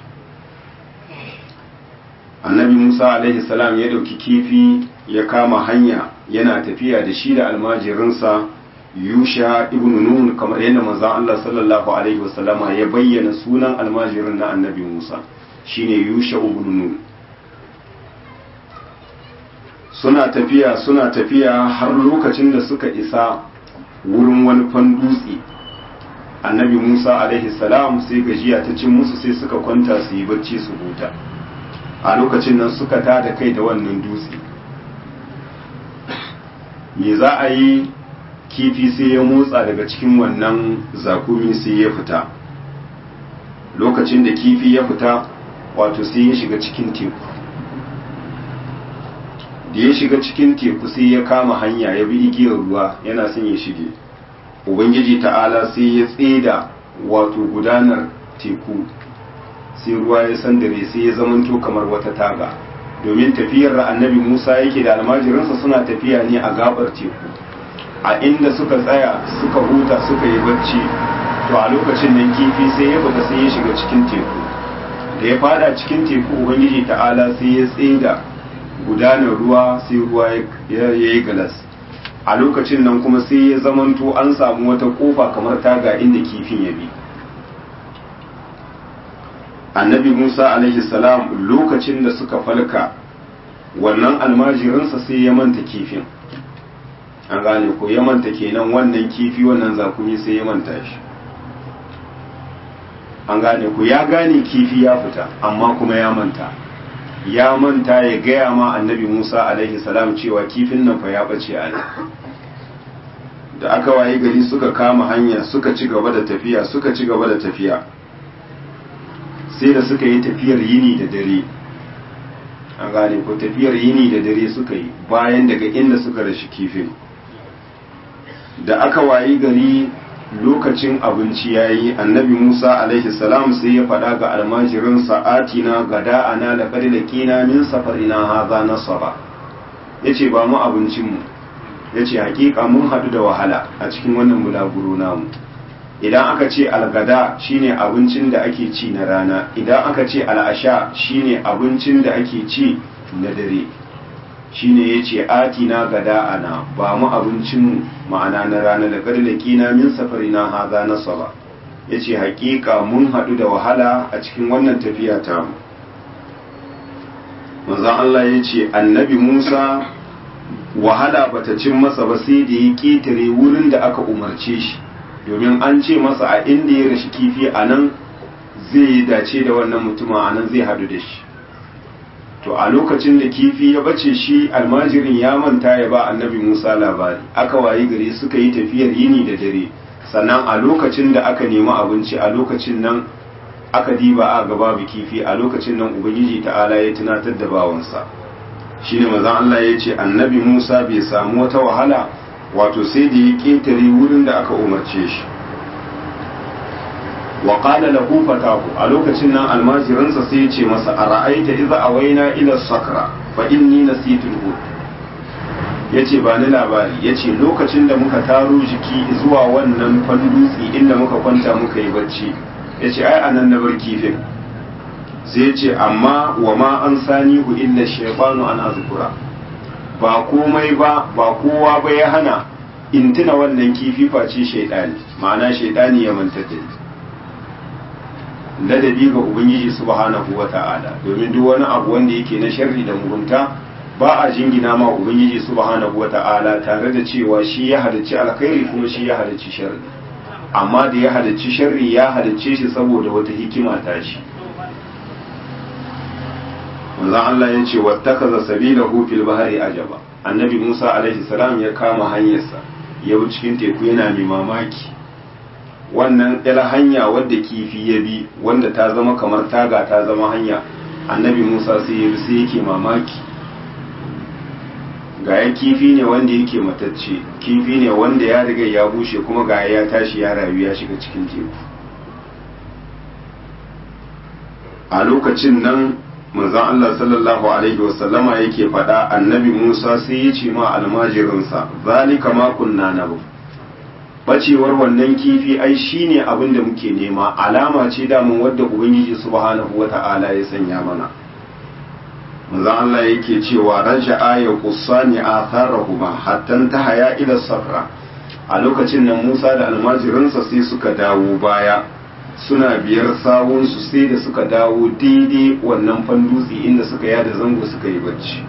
annabi Musa alaihi salam ya ɗauki kifi ya kama hanya yana tafiya da shi da almajirinsa yusha ibn nun kamar yadda manzon Allah sallallahu alaihi wasallama ya bayyana sunan almajirin na annabi Musa shine yusha ibn nun suna tafiya suna tafiya har lokacin da suka isa wurin wani fandutse annabi Musa alaihi salam sai gajiya ta cin musu sai suka kwanta su yi bacci su huta a lokacin nan suka tada kai da wannan dutse me za a yi kifi sai ya motsa daga cikin wannan zakumi sai ya fita lokacin da kifi ya fita wato sai ya shiga cikin teku da ya shiga cikin teku sai ya kama hanya ya bi igiyar ruwa yana son ya shige ubangiji ta'ala sai ya tseda wato gudanar teku sai ruwa ya sandare sai ya zamanto kamar wata taga domin tafiyar annabi musa yake da almajirinsa suna tafiya ne a gabar teku a inda suka tsaya suka huta suka yi bacci to a lokacin nan kifi sai ya fita sai ya shiga cikin teku da ya fada cikin teku ubangiji ta'ala sai ya tseda gudanar ruwa sai ruwa ya yi galas a lokacin nan kuma sai ya zamanto an samu wata kofa kamar taga inda kifin ya bi annabi musa alaihi salam lokacin da suka falka wannan almajirinsa sai ya manta kifin an gane ko ya manta kenan wannan kifi wannan zakumi sai ya manta shi an gane ku ya gane kifi ya fita amma kuma ya manta ya manta ya gaya ma annabi musa alaihi salam cewa kifin nan fa ya bace a nan da aka waye gari suka kama hanya suka ci gaba da tafiya suka ci gaba da tafiya sai da suka yi tafiyar yini da dare an gane ko tafiyar yini da dare suka yi bayan daga inda suka rashi kifin da aka wayi gari lokacin abinci ya yi annabi musa alaihi salam sai ya faɗa ga almajirin sa'atina gada ana da ƙari da ƙina min safarina haza nasara ya ce ba mu abincinmu ya ce hakika mun haɗu da wahala a cikin wannan bulaguro namu idan aka ce algada shine abincin da ake ci na rana idan aka ce al'asha shine abincin da ake ci na dare shine ya ce atina gada ana ba mu abincin ma'ana na rana da ƙarlaki na min safari na haza na saba ya ce haƙiƙa mun haɗu da wahala a cikin wannan tafiya ta mu manzan Allah ya ce annabi Musa wahala bata cin masa ba sai da ya ƙetare wurin da aka umarce shi domin an ce masa a inda ya rashi kifi a nan zai dace da wannan mutuma a nan zai haɗu da shi to a lokacin da kifi ya bace shi almajirin ya manta ya ba annabi musa labari aka wayi gari suka yi tafiyar yini da dare sannan a lokacin da aka nemi abinci a lokacin nan aka diba a gaba babu kifi a lokacin nan ubangiji ta'ala ya tunatar da bawansa shine mazan Allah ya ce annabi musa bai samu wata wahala wato sai da ya ƙetare wurin da aka umarce shi wa qala lahu fatahu a lokacin nan almajiransa sai ya ce masa ara'aita idza awaina ila sakra fa inni nasitu al yace ba ni labari yace lokacin da muka taro jiki zuwa wannan fandutsi inda muka kwanta muka yi bacci yace ai anan na bar kifin sai yace amma wa ma an sanihu illa shaytanu an azkura ba komai ba ba kowa ba ya hana in tuna wannan kifi face shaidani ma'ana shaidani ya manta da ladabi ga ubangiji subhanahu wata'ala domin duk wani abu wanda yake na sharri da mugunta ba a jingina ma ubangiji subhanahu wata'ala tare da cewa shi ya halicci alkhairi kuma shi ya halicci sharri amma da ya halicci sharri ya halicce shi saboda wata hikima ta shi manzon Allah ya ce wattakaza sabilahu fil bahri ajaba annabi Musa alaihi salam ya kama hanyarsa yau cikin teku yana mai mamaki wannan ila hanya wadda kifi ya bi wanda ta zama kamar taga ta zama hanya annabi Musa sai ya bi sai yake mamaki ga ya kifi ne wanda yake matacce kifi ne wanda ya riga ya bushe kuma ga ya tashi ya rayu ya shiga cikin teku a lokacin nan manzon Allah sallallahu alaihi wasallama yake faɗa annabi Musa sai ya ce ma almajirinsa zalika ma kunna nabu bacewar wannan kifi ai shine abin da muke nema alama ce damun wadda ubangiji subhanahu wata'ala ya sanya mana manzon Allah yake cewa raja'a ya qussani atharahuma hatta tahaya ila safra a lokacin nan Musa da almajirinsa sai suka dawo baya suna biyar sawunsu sai da suka dawo daidai wannan fandutsi inda suka yada zango suka yi bacci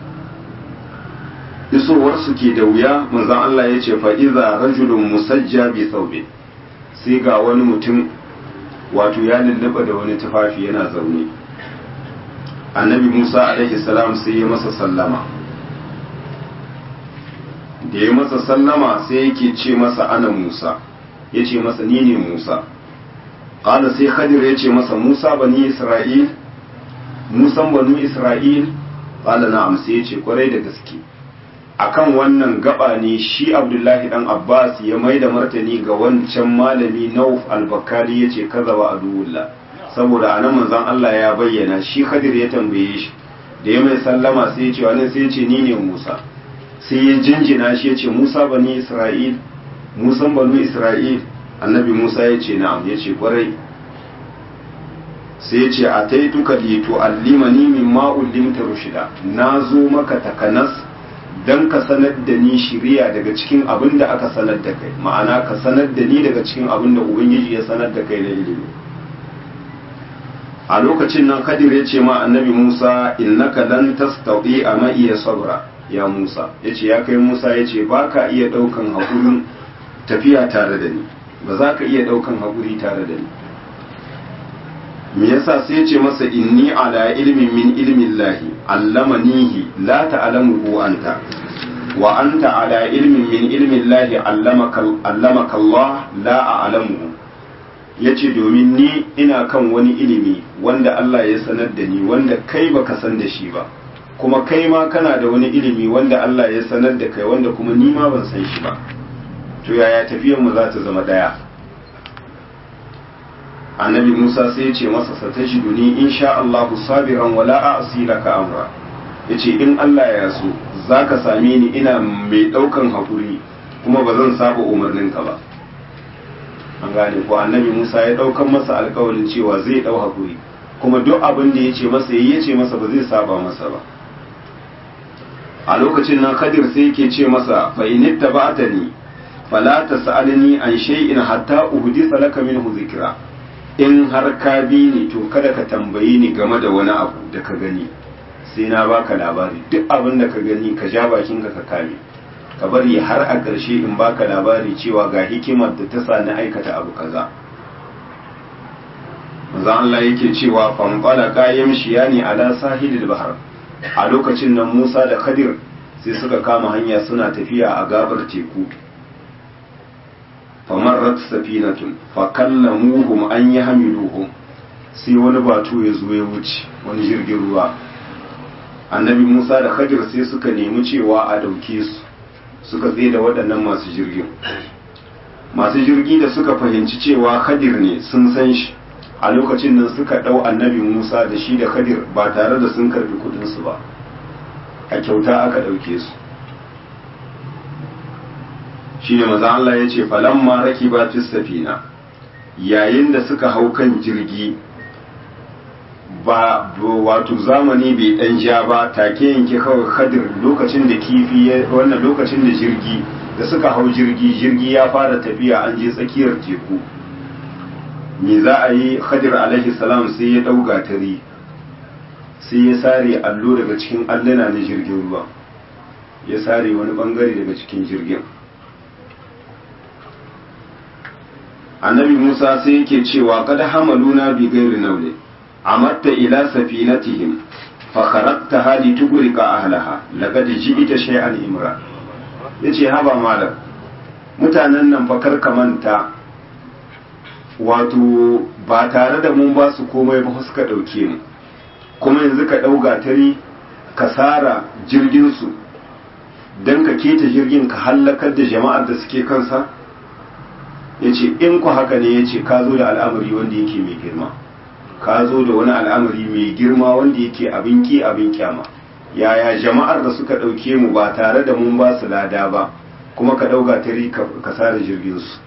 isowarsu ke da wuya manzan Allah ya ce fa'iza rajulun musajja bi saubin sai ga wani mutum wato ya lullaba da wani tufafi yana zaune annabi musa alaihi salam sai ya masa sallama da ya masa sallama sai yake ce masa ana musa ya ce masa ni ne musa ƙala sai khadir ya ce masa musa bani isra'il musan banu isra'il qala na'am sai ya ce kwarai da gaske akan wannan gaba ne shi abdullahi dan abbas ya mai da martani ga wancan malami nauf al-bakali ya ce kaza wa aduwullah saboda anan manzon Allah ya bayyana shi khadir ya tambaye shi da ya mai sallama sai ya ce wani sai ya ce ni ne musa sai ya jinjina shi ya ce musa bani isra'il musan banu isra'il annabi musa ya ce na'am ya ce kwarai sai ya ce a taituka li tu'allimani mimma ullimta rushida na zo maka takanas dan ka sanar da ni shiriya daga cikin abin da aka sanar da kai ma'ana ka sanar da ni daga cikin abin da ubangiji ya sanar da kai na ilimi a lokacin nan kadir ya ce ma annabi musa innaka lan tastati a ma iya sabra ya musa ya ce ya kai musa ya ce ba ka iya ɗaukan haƙurin tafiya tare da ni ba za ka iya ɗaukan haƙuri tare da ni me yasa sai ya ce masa inni ala ilmin min ilmin lahi allamanihi la ta'lamuhu anta wa anta ala ilmin min ilmin lahi allamaka allamaka Allah la a'lamuhu yace domin ni ina kan wani ilimi wanda Allah ya sanar da ni wanda kai baka san da shi ba kuma kai ma kana da wani ilimi wanda Allah ya sanar da kai wanda kuma ni ma ban san shi ba to yaya tafiyar mu za ta zama daya annabi Musa sai ya ce masa satajiduni insha Allahu sabiran wala a'si laka amra yace in Allah ya so zaka same ni ina mai daukan hakuri kuma ba zan saba umarninka ba an gane ko annabi Musa ya daukan masa alƙawarin cewa zai dau hakuri kuma duk abin da yace masa yayi yace masa ba zai saba masa ba a lokacin nan Khadir sai yake ce masa fa in ittaba'tani fala tas'alni an shay'in hatta uhdisa laka minhu dhikra in har ka bi ni to kada ka tambayi ni game da wani abu da ka gani sai na baka labari duk abin da ka gani ka ja bakinka ka kame ka bari har a ƙarshe in baka labari cewa ga hikimar da ta sa ni aikata abu kaza manzo Allah yake cewa fanqala qayyim shiyani ala sahilil bahr a lokacin nan Musa da Khadir sai suka kama hanya suna tafiya a gabar teku famarrat safinatun fakallamuhum an yahmiluhum sai wani batu ya zo ya wuce wani jirgin ruwa annabi Musa da Khadir sai suka nemi cewa a dauke su suka tsaye da waɗannan masu jirgin masu jirgi da suka fahimci cewa Khadir ne sun san shi a lokacin nan suka ɗau annabi Musa da shi da Khadir ba tare da sun karbi kudinsu ba a kyauta aka ɗauke su shi ne maza Allah ya ce falamma raki ba safina yayin da suka hau kan jirgi ba wato zamani bai dan ja ba take yanke kawai Khadir lokacin da kifi wannan lokacin da jirgi da suka hau jirgi jirgi ya fara tafiya an je tsakiyar teku me za a yi Khadir alaihi salam sai ya dauga tari sai ya sare allo daga cikin alluna na jirgin ruwa ya sare wani bangare daga cikin jirgin annabi Musa sai yake cewa kada hamaluna bi gairi naule amatta ila safinatihim fa kharaqtaha li tughriqa ahlaha laqad ji'ta shay'an imra yace haba malam mutanen nan fa karka manta wato ba tare da mun ba su komai ba suka dauke mu kuma yanzu ka dauga tari ka sara jirgin su dan ka keta jirgin ka hallakar da jama'ar da suke kansa yace in ku haka ne yace ka zo da al'amari wanda yake mai girma ka zo da wani al'amari mai girma wanda yake abin ki abin kyama yaya jama'ar da suka ɗauke mu ba tare da mun ba su lada ba kuma ka ɗauka tari ka sare jirgin su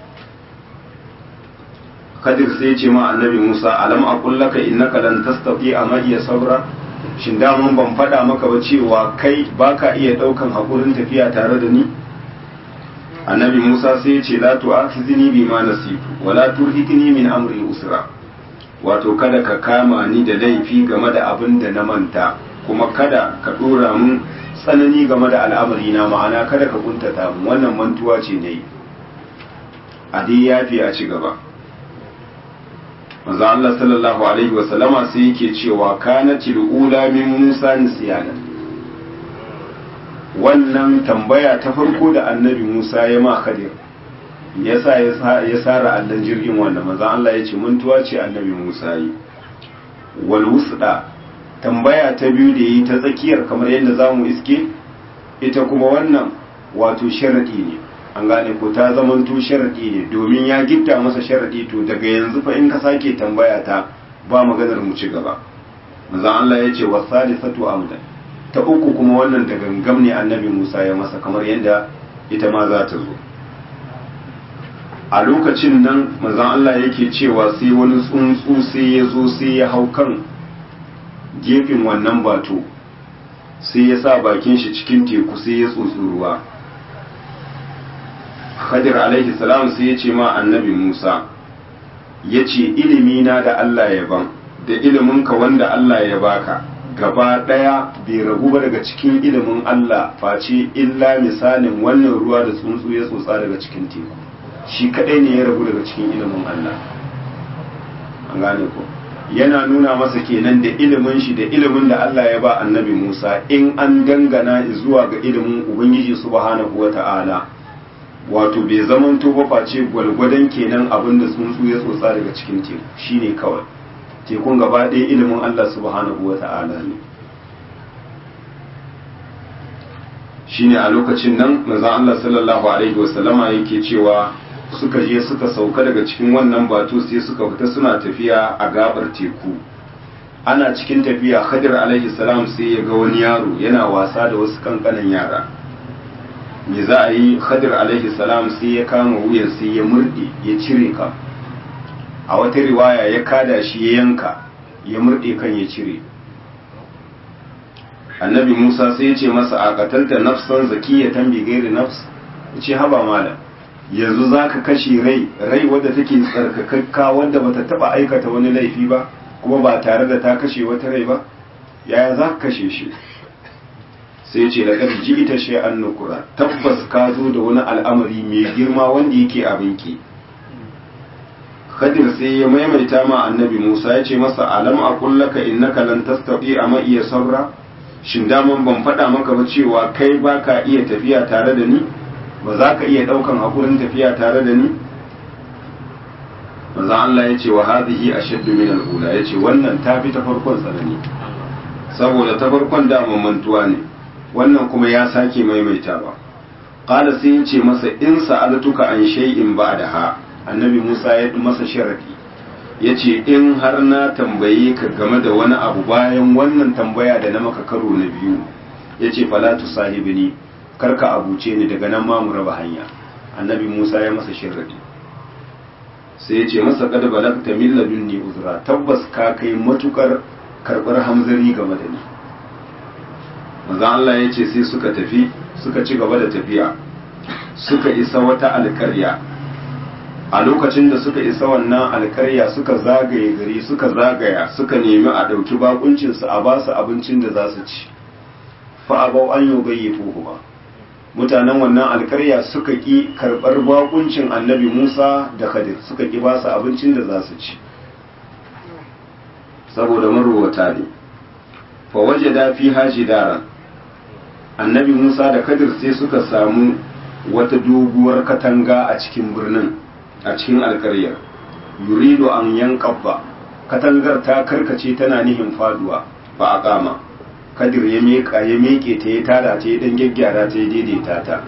kadir sai ce ma annabi musa alam a kullaka innaka lan tastati a iya sabra shin daman ban faɗa maka ba cewa kai baka iya ɗaukan haƙurin tafiya tare da ni annabi musa sai ce la tu'akhidni bima nasitu wala turhikni min amri usra wato kada ka kama ni da laifi game da abin da na manta kuma kada ka dora mun tsanani game da al'amari na ma'ana kada ka kuntata mun wannan mantuwa ce ne a dai yafi a ci gaba manzo Allah sallallahu alaihi wa sallama sai yake cewa kanatil ula min Musa nisyana wannan tambaya ta farko da annabi Musa ya ma Khadir yasa ya sara allon jirgin wanda manzan Allah ya ce mantuwa ce annabi Musa yi wal wusda tambaya ta biyu da yi ta tsakiyar kamar yadda za mu iske ita kuma wannan wato sharaɗi ne an gane ko ta zamanto sharaɗi ne domin ya gitta masa sharaɗi to daga yanzu fa in ka sake tambaya ta ba maganar mu ci gaba manzon Allah ya ce wasalisatu amdan ta uku kuma wannan da gangam ne annabi Musa ya masa kamar yadda ita ma za ta zo a lokacin nan manzon Allah yake cewa sai wani tsuntsu sai ya zo sai ya hau kan gefen wannan bato sai ya sa bakin shi cikin teku sai ya tsotsi ruwa Khadir alaihi salam sai ya ce ma annabi Musa ya ce ilimi na da Allah ya ban da iliminka wanda Allah ya baka gaba ɗaya bai ragu ba daga cikin ilimin Allah face illa misalin wannan ruwa da tsuntsu ya tsotsa daga cikin teku shi kadai ne ya ragu daga cikin ilimin Allah an gane ko yana nuna masa kenan da ilimin shi da ilimin da Allah ya ba annabi Musa in an dangana zuwa ga ilimin Ubangiji subhanahu wata'ala wato bai zamanto ba face gwalgwadon kenan abin da tsuntsu ya tsotsa daga cikin teku shine kawai tekun gaba ɗaya ilimin Allah subhanahu wata'ala ne shine a lokacin nan manzon Allah sallallahu alaihi wasallama yake cewa suka je suka sauka daga cikin wannan batu sai suka fita suna tafiya a gabar teku ana cikin tafiya Khadir alaihi salam sai ya ga wani yaro yana wasa da wasu kankanan yara me za a yi Khadir alaihi salam sai ya kama wuyan sai ya murde ya cire ka a wata riwaya ya kada shi ya yanka ya murde kan ya cire annabi Musa sai ya ce masa a qatalta nafsan zakiyatan bi ghairi nafs ce haba malam yanzu za ka kashe rai rai wadda take tsarkakakka wadda bata taba aikata wani laifi ba kuma ba tare da ta kashe wata rai ba yaya za ka kashe shi sai ce da ji ita shi an nukura tabbas ka zo da wani al'amari mai girma wanda yake abinki Khadir sai ya maimaita ma annabi Musa ya ce masa alam a kullaka innaka lan tastati a iya sabra shin daman ban faɗa maka ba cewa kai baka iya tafiya tare da ni ba za ka iya ɗaukan haƙurin tafiya tare da ni manzan Allah ya ce wa hadhihi ashaddu min al-ula ya ce wannan ta fi ta farkon tsanani saboda ta farkon daman mantuwa ne wannan kuma ya sake maimaitawa qala sai ya ce masa in sa'altuka an shay'in ba'daha annabi Musa ya masa sharadi ya ce in har na tambaye ka game da wani abu bayan wannan tambaya da na maka karo na biyu ya ce fala tu sahibini karka abuce ni daga nan ma mu raba hanya annabi Musa ya masa shirradi sai ya ce masa kada balagta min ladunni uzra tabbas ka kai matukar karbar hamzari game da ni manzo Allah ya ce sai suka tafi suka ci gaba da tafiya suka isa wata alkarya a lokacin da suka isa wannan alkarya suka zagaye gari suka zagaya suka nemi a ɗauki bakuncinsu a basu abincin da za su ci fa abau an yi gayyafuhu ba mutanen wannan alkarya suka ƙi karɓar bakuncin annabi musa da khadir suka ƙi basu abincin da za su ci saboda marowata ne fa waje da fi haji daren annabi musa da khadir sai suka samu wata doguwar katanga a cikin birnin a cikin alkaryar yurido an yankabba katangar ta karkace tana nihin faduwa ba a kama kadir ya meka ya meke ta ya tada ta ya dan gyaggyara ta ya daidaita ta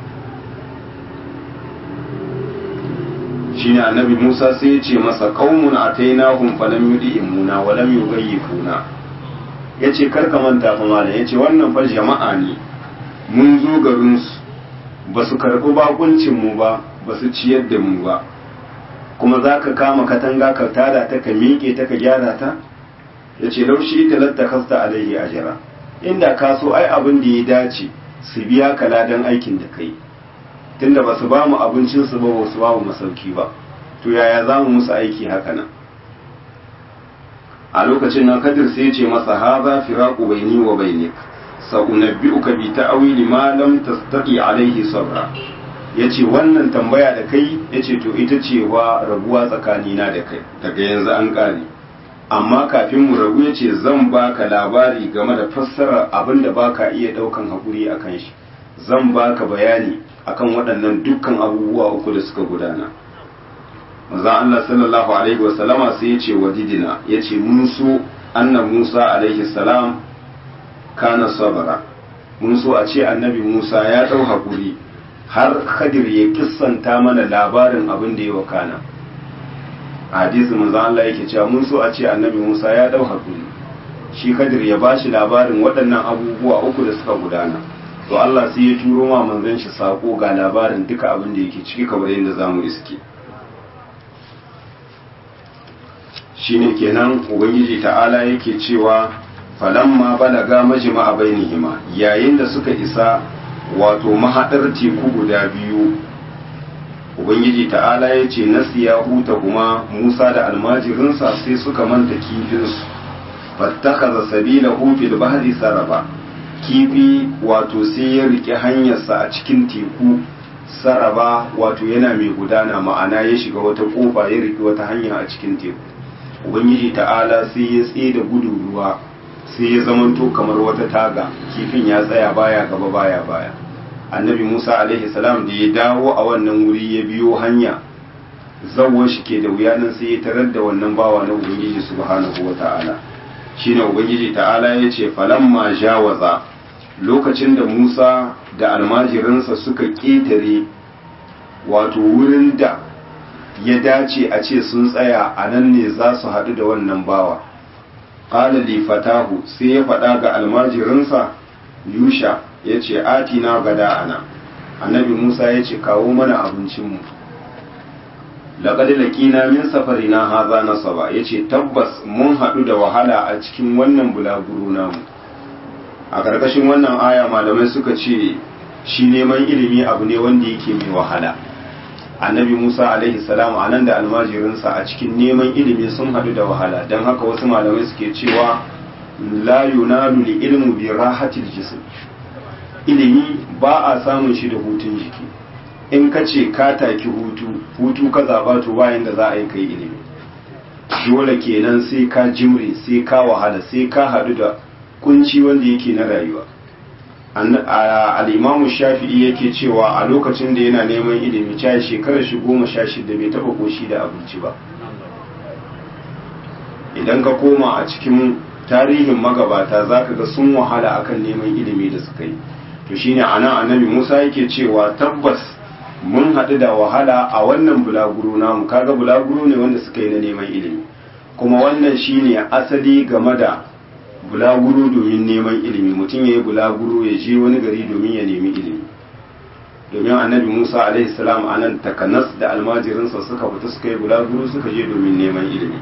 shine annabi Musa sai ya ce masa qaumun atainahum falam yudimuna wa lam yughayyifuna yace karka manta fa malam yace wannan fa jama'a ne mun zo garin su basu karbi bakuncin mu ba basu ciyar da mu ba kuma zaka kama katanga ka tada ta ka miƙe ta ka gyara ta ya ce laushi ita latta kasta alaihi ajira inda ka so ai abin da ya dace su biya ka ladan aikin da kai tunda ba su ba mu abincin su ba ba su ba mu masauki ba to yaya za mu musu aiki haka nan a lokacin nan kadir sai ya ce masa haza firaqu baini wa bainik sa'unabbi'uka bi ta'wili ma lam tastati alaihi sabra yace wannan tambaya da kai yace to ita ce wa rabuwa tsakanina da kai daga yanzu an kare amma kafin mu rabu ya ce zan baka labari game da fassarar abin da baka iya daukan haƙuri a kan shi zan baka bayani akan waɗannan dukkan abubuwa uku da suka gudana manzon Allah sallallahu alaihi wasallama sai ya ce wadidina ya ce mun so anna Musa alaihi salam kana sabara mun so a ce annabi Musa ya dau hakuri har Khadir ya kissanta mana labarin abin da ya wakana hadisi manzo Allah yake cewa mun so a ce annabi Musa ya dau hakuri shi Khadir ya bashi labarin waɗannan abubuwa uku da suka gudana to Allah sai ya turo ma manzon shi sako ga labarin duka abin da yake ciki kamar yadda zamu iske shine kenan ubangiji ta'ala yake cewa falamma balaga majma'a bainihima yayin da suka isa wato mahadar teku guda biyu ubangiji ta'ala ya ce nasiya huta kuma musa da almajirinsa sai suka manta kifinsu fattakaza sabila fil bahri saraba kifi wato sai ya rike hanyarsa a cikin teku saraba wato yana mai gudana ma'ana ya shiga wata kofa ya rike wata hanya a cikin teku ubangiji ta'ala sai ya tsaye da gudun ruwa sai ya zamanto kamar wata taga kifin ya tsaya baya gaba baya baya annabi musa alaihi salam da ya dawo a wannan wuri ya biyo hanya zawon shi ke da wuya nan sai ya tarar da wannan bawa na ubangiji subhanahu wa ta'ala shine ubangiji ta'ala ya ce falamma jawaza lokacin da musa da almajirinsa suka ƙetare wato wurin da ya dace a ce sun tsaya a nan ne za su haɗu da wannan bawa ƙala li fatahu sai ya faɗa ga almajirinsa yusha ya ce atina gada ana annabi musa ya ce kawo mana abincinmu laƙad laƙina min safari na haza nasaba ya ce tabbas mun haɗu da wahala a cikin wannan bulaguro namu a ƙarƙashin wannan aya malamai suka ce shi neman ilimi abu ne wanda yake mai wahala annabi musa alaihi salam a nan da almajirinsa a cikin neman ilimi sun haɗu da wahala don haka wasu malamai suke cewa la yunalu li ilmu bi rahatil jism ilimi ba a samun shi da hutun jiki in ka ce ka taki hutu hutu ka zaba to bayan da za a yi kai ilimi dole kenan sai ka jimre sai ka wahala sai ka haɗu da kunci wanda yake na rayuwa al'imamu shafi'i yake cewa a lokacin da yana neman ilimi ca shekarar shi goma sha shida bai taɓa koshi da abinci ba idan ka koma a cikin tarihin magabata za ka ga sun wahala akan neman ilimi da suka yi to shine ana annabi musa yake cewa tabbas mun haɗu da wahala a wannan bulaguro namu kaga bulaguro ne wanda suka yi na neman ilimi kuma wannan shine asali game da bulaguro domin neman ilimi mutum ya yi bulaguro ya je wani gari domin ya nemi ilimi domin annabi musa alaihi salam a nan takanas da almajirinsa suka fita suka yi bulaguro suka je domin neman ilimi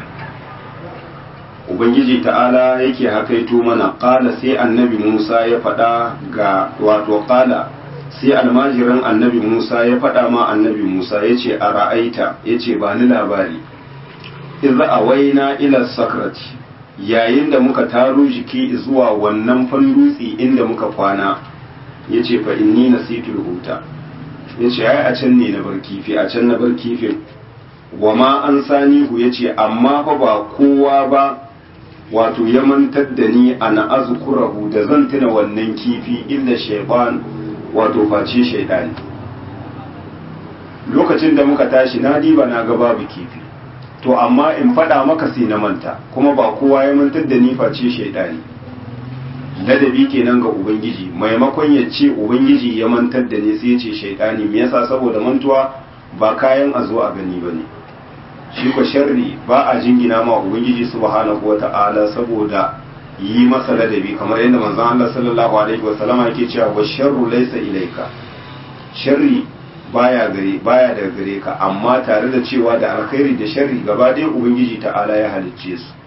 ubangiji ta'ala yake hakaito mana ƙala sai annabi musa ya faɗa ga wato ƙala sai almajirin annabi musa ya faɗa ma annabi musa ya ce a ra'aita ya ce ba ni labari iza a waina ila sakrati yayin da muka taro jiki zuwa wannan fandutsi inda muka kwana ya ce fa inni nasitul huta ya ce ai a can ne na bar kifi a can na bar kifin wa ma an sanihu ya ce amma fa ba kowa ba wato ya mantar da ni ana azkurahu da zan tuna wannan kifi illa shaytan wato face shaydani lokacin da muka tashi na diba na ga babu kifi to amma in faɗa maka sai na manta kuma ba kowa ya mantar da ni face shaydani ladabi kenan ga ubangiji maimakon ya ce ubangiji ya mantar da ni sai ya ce shaydani me yasa saboda mantuwa ba kayan a zo a gani bane shi ko sharri ba a jingina ma ubangiji subhanahu wata'ala saboda yi masa ladabi kamar yadda manzon Allah sallallahu alaihi wasallama yake cewa wa sharru laysa ilayka sharri baya gare baya daga gare ka amma tare da cewa da alkhairi da sharri gaba ɗaya ubangiji ta'ala ya halicce su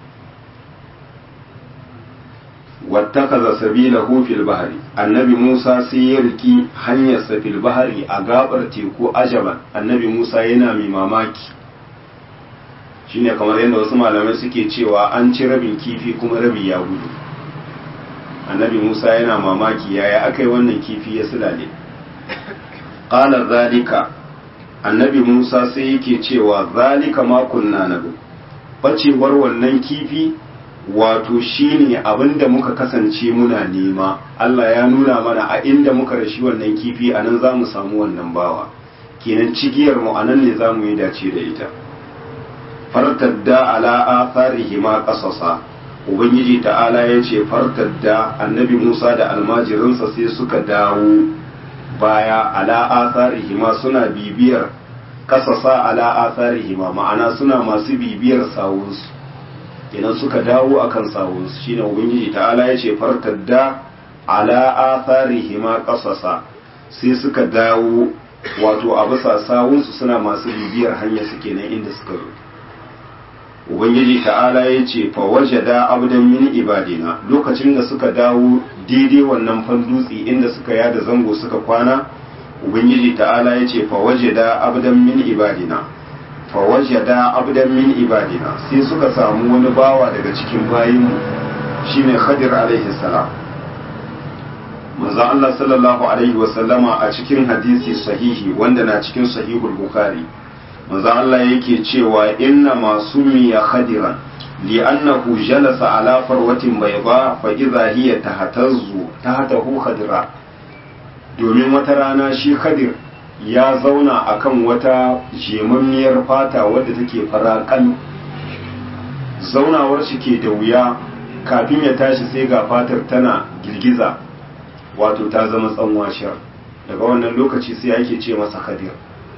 wattakaza sabilahu fil bahri annabi Musa sai ya riki hanyarsa fil bahri a gabar teku ajaban annabi Musa yana mai mamaki shine kamar yadda wasu malamai suke cewa an ci rabin kifi kuma rabi ya gudu annabi musa yana mamaki yaya aka yi wannan kifi ya sulale ƙala zalika annabi musa sai yake cewa zalika makunna na bacewar wannan kifi wato shine abinda muka kasance muna nema allah ya nuna mana a inda muka rashi wannan kifi a nan za mu samu wannan bawa kenan cigiyar mu a nan ne za mu yi dace da ita fartadda ala atharihima qasasa ubangiji ta'ala ya ce fartadda annabi musa da almajirinsa sai suka dawo baya ala atharihima suna bibiyar kasasa ala atharihima ma'ana suna masu bibiyar sawunsu idan suka dawo akan sawunsu shine ubangiji ta'ala ya ce fartadda ala atharihima kasasa sai suka dawo wato a bisa sawunsu suna masu bibiyar hanya suke nan inda suka zo ubangiji ta'ala ya ce fa wajada abdan min ibadina lokacin da suka dawo daidai wannan fandutsi inda suka yada zango suka kwana ubangiji ta'ala ya ce fa wajada abdan min ibadina fa wajada abdan min ibadina sai suka samu wani bawa daga cikin bayinmu shine khadir alaihi salam manzo Allah sallallahu alaihi wa sallama a cikin hadisi sahihi wanda na cikin sahihul bukhari manzo Allah yake cewa inna masumiya khadiran li'annahu jalasa ala farwatin bayda fa idha hiya tahtazzu tahtahu khadira domin wata rana shi khadir ya zauna akan wata jemammiyar fata wadda take farakan zaunawar shi ke da wuya kafin ya tashi sai ga fatar tana girgiza wato ta zama tsanwashar daga wannan lokaci sai ake ce masa khadir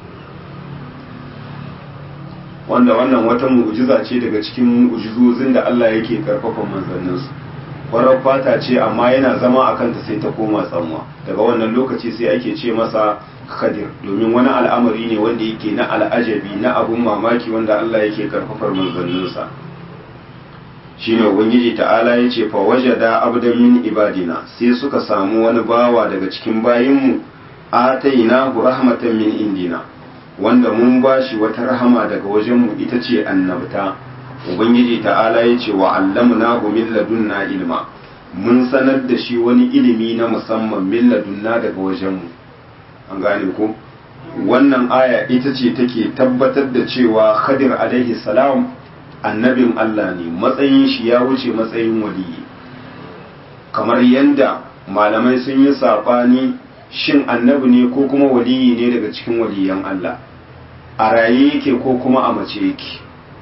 wanda wannan wata mu'jiza ce daga cikin mu'jizozin da Allah yake karfafa manzanninsu farar fata ce amma yana zama a kanta sai ta koma tsanwa daga wannan lokaci sai ake ce masa khadir domin wani al'amari ne wanda yake na al'ajabi na abun mamaki wanda Allah yake karfafar manzanninsa shine ubangiji ta'ala ya ce fa wajada abdan min ibadina sai suka samu wani bawa daga cikin bayinmu atainahu rahmatan min indina wanda mun ba shi wata rahama daga wajenmu ita ce annabta ubangiji ta'ala ya ce wa allamna min ladunna ilma mun sanar da shi wani ilimi na musamman min ladunna daga wajenmu an gane ko wannan aya ita ce take tabbatar da cewa khadir alaihi salam annabin Allah ne matsayin shi ya wuce matsayin waliyi kamar yadda malamai sun yi saɓani shin annabi ne ko kuma waliyi ne daga cikin waliyan Allah a raye yake ko kuma a mace yake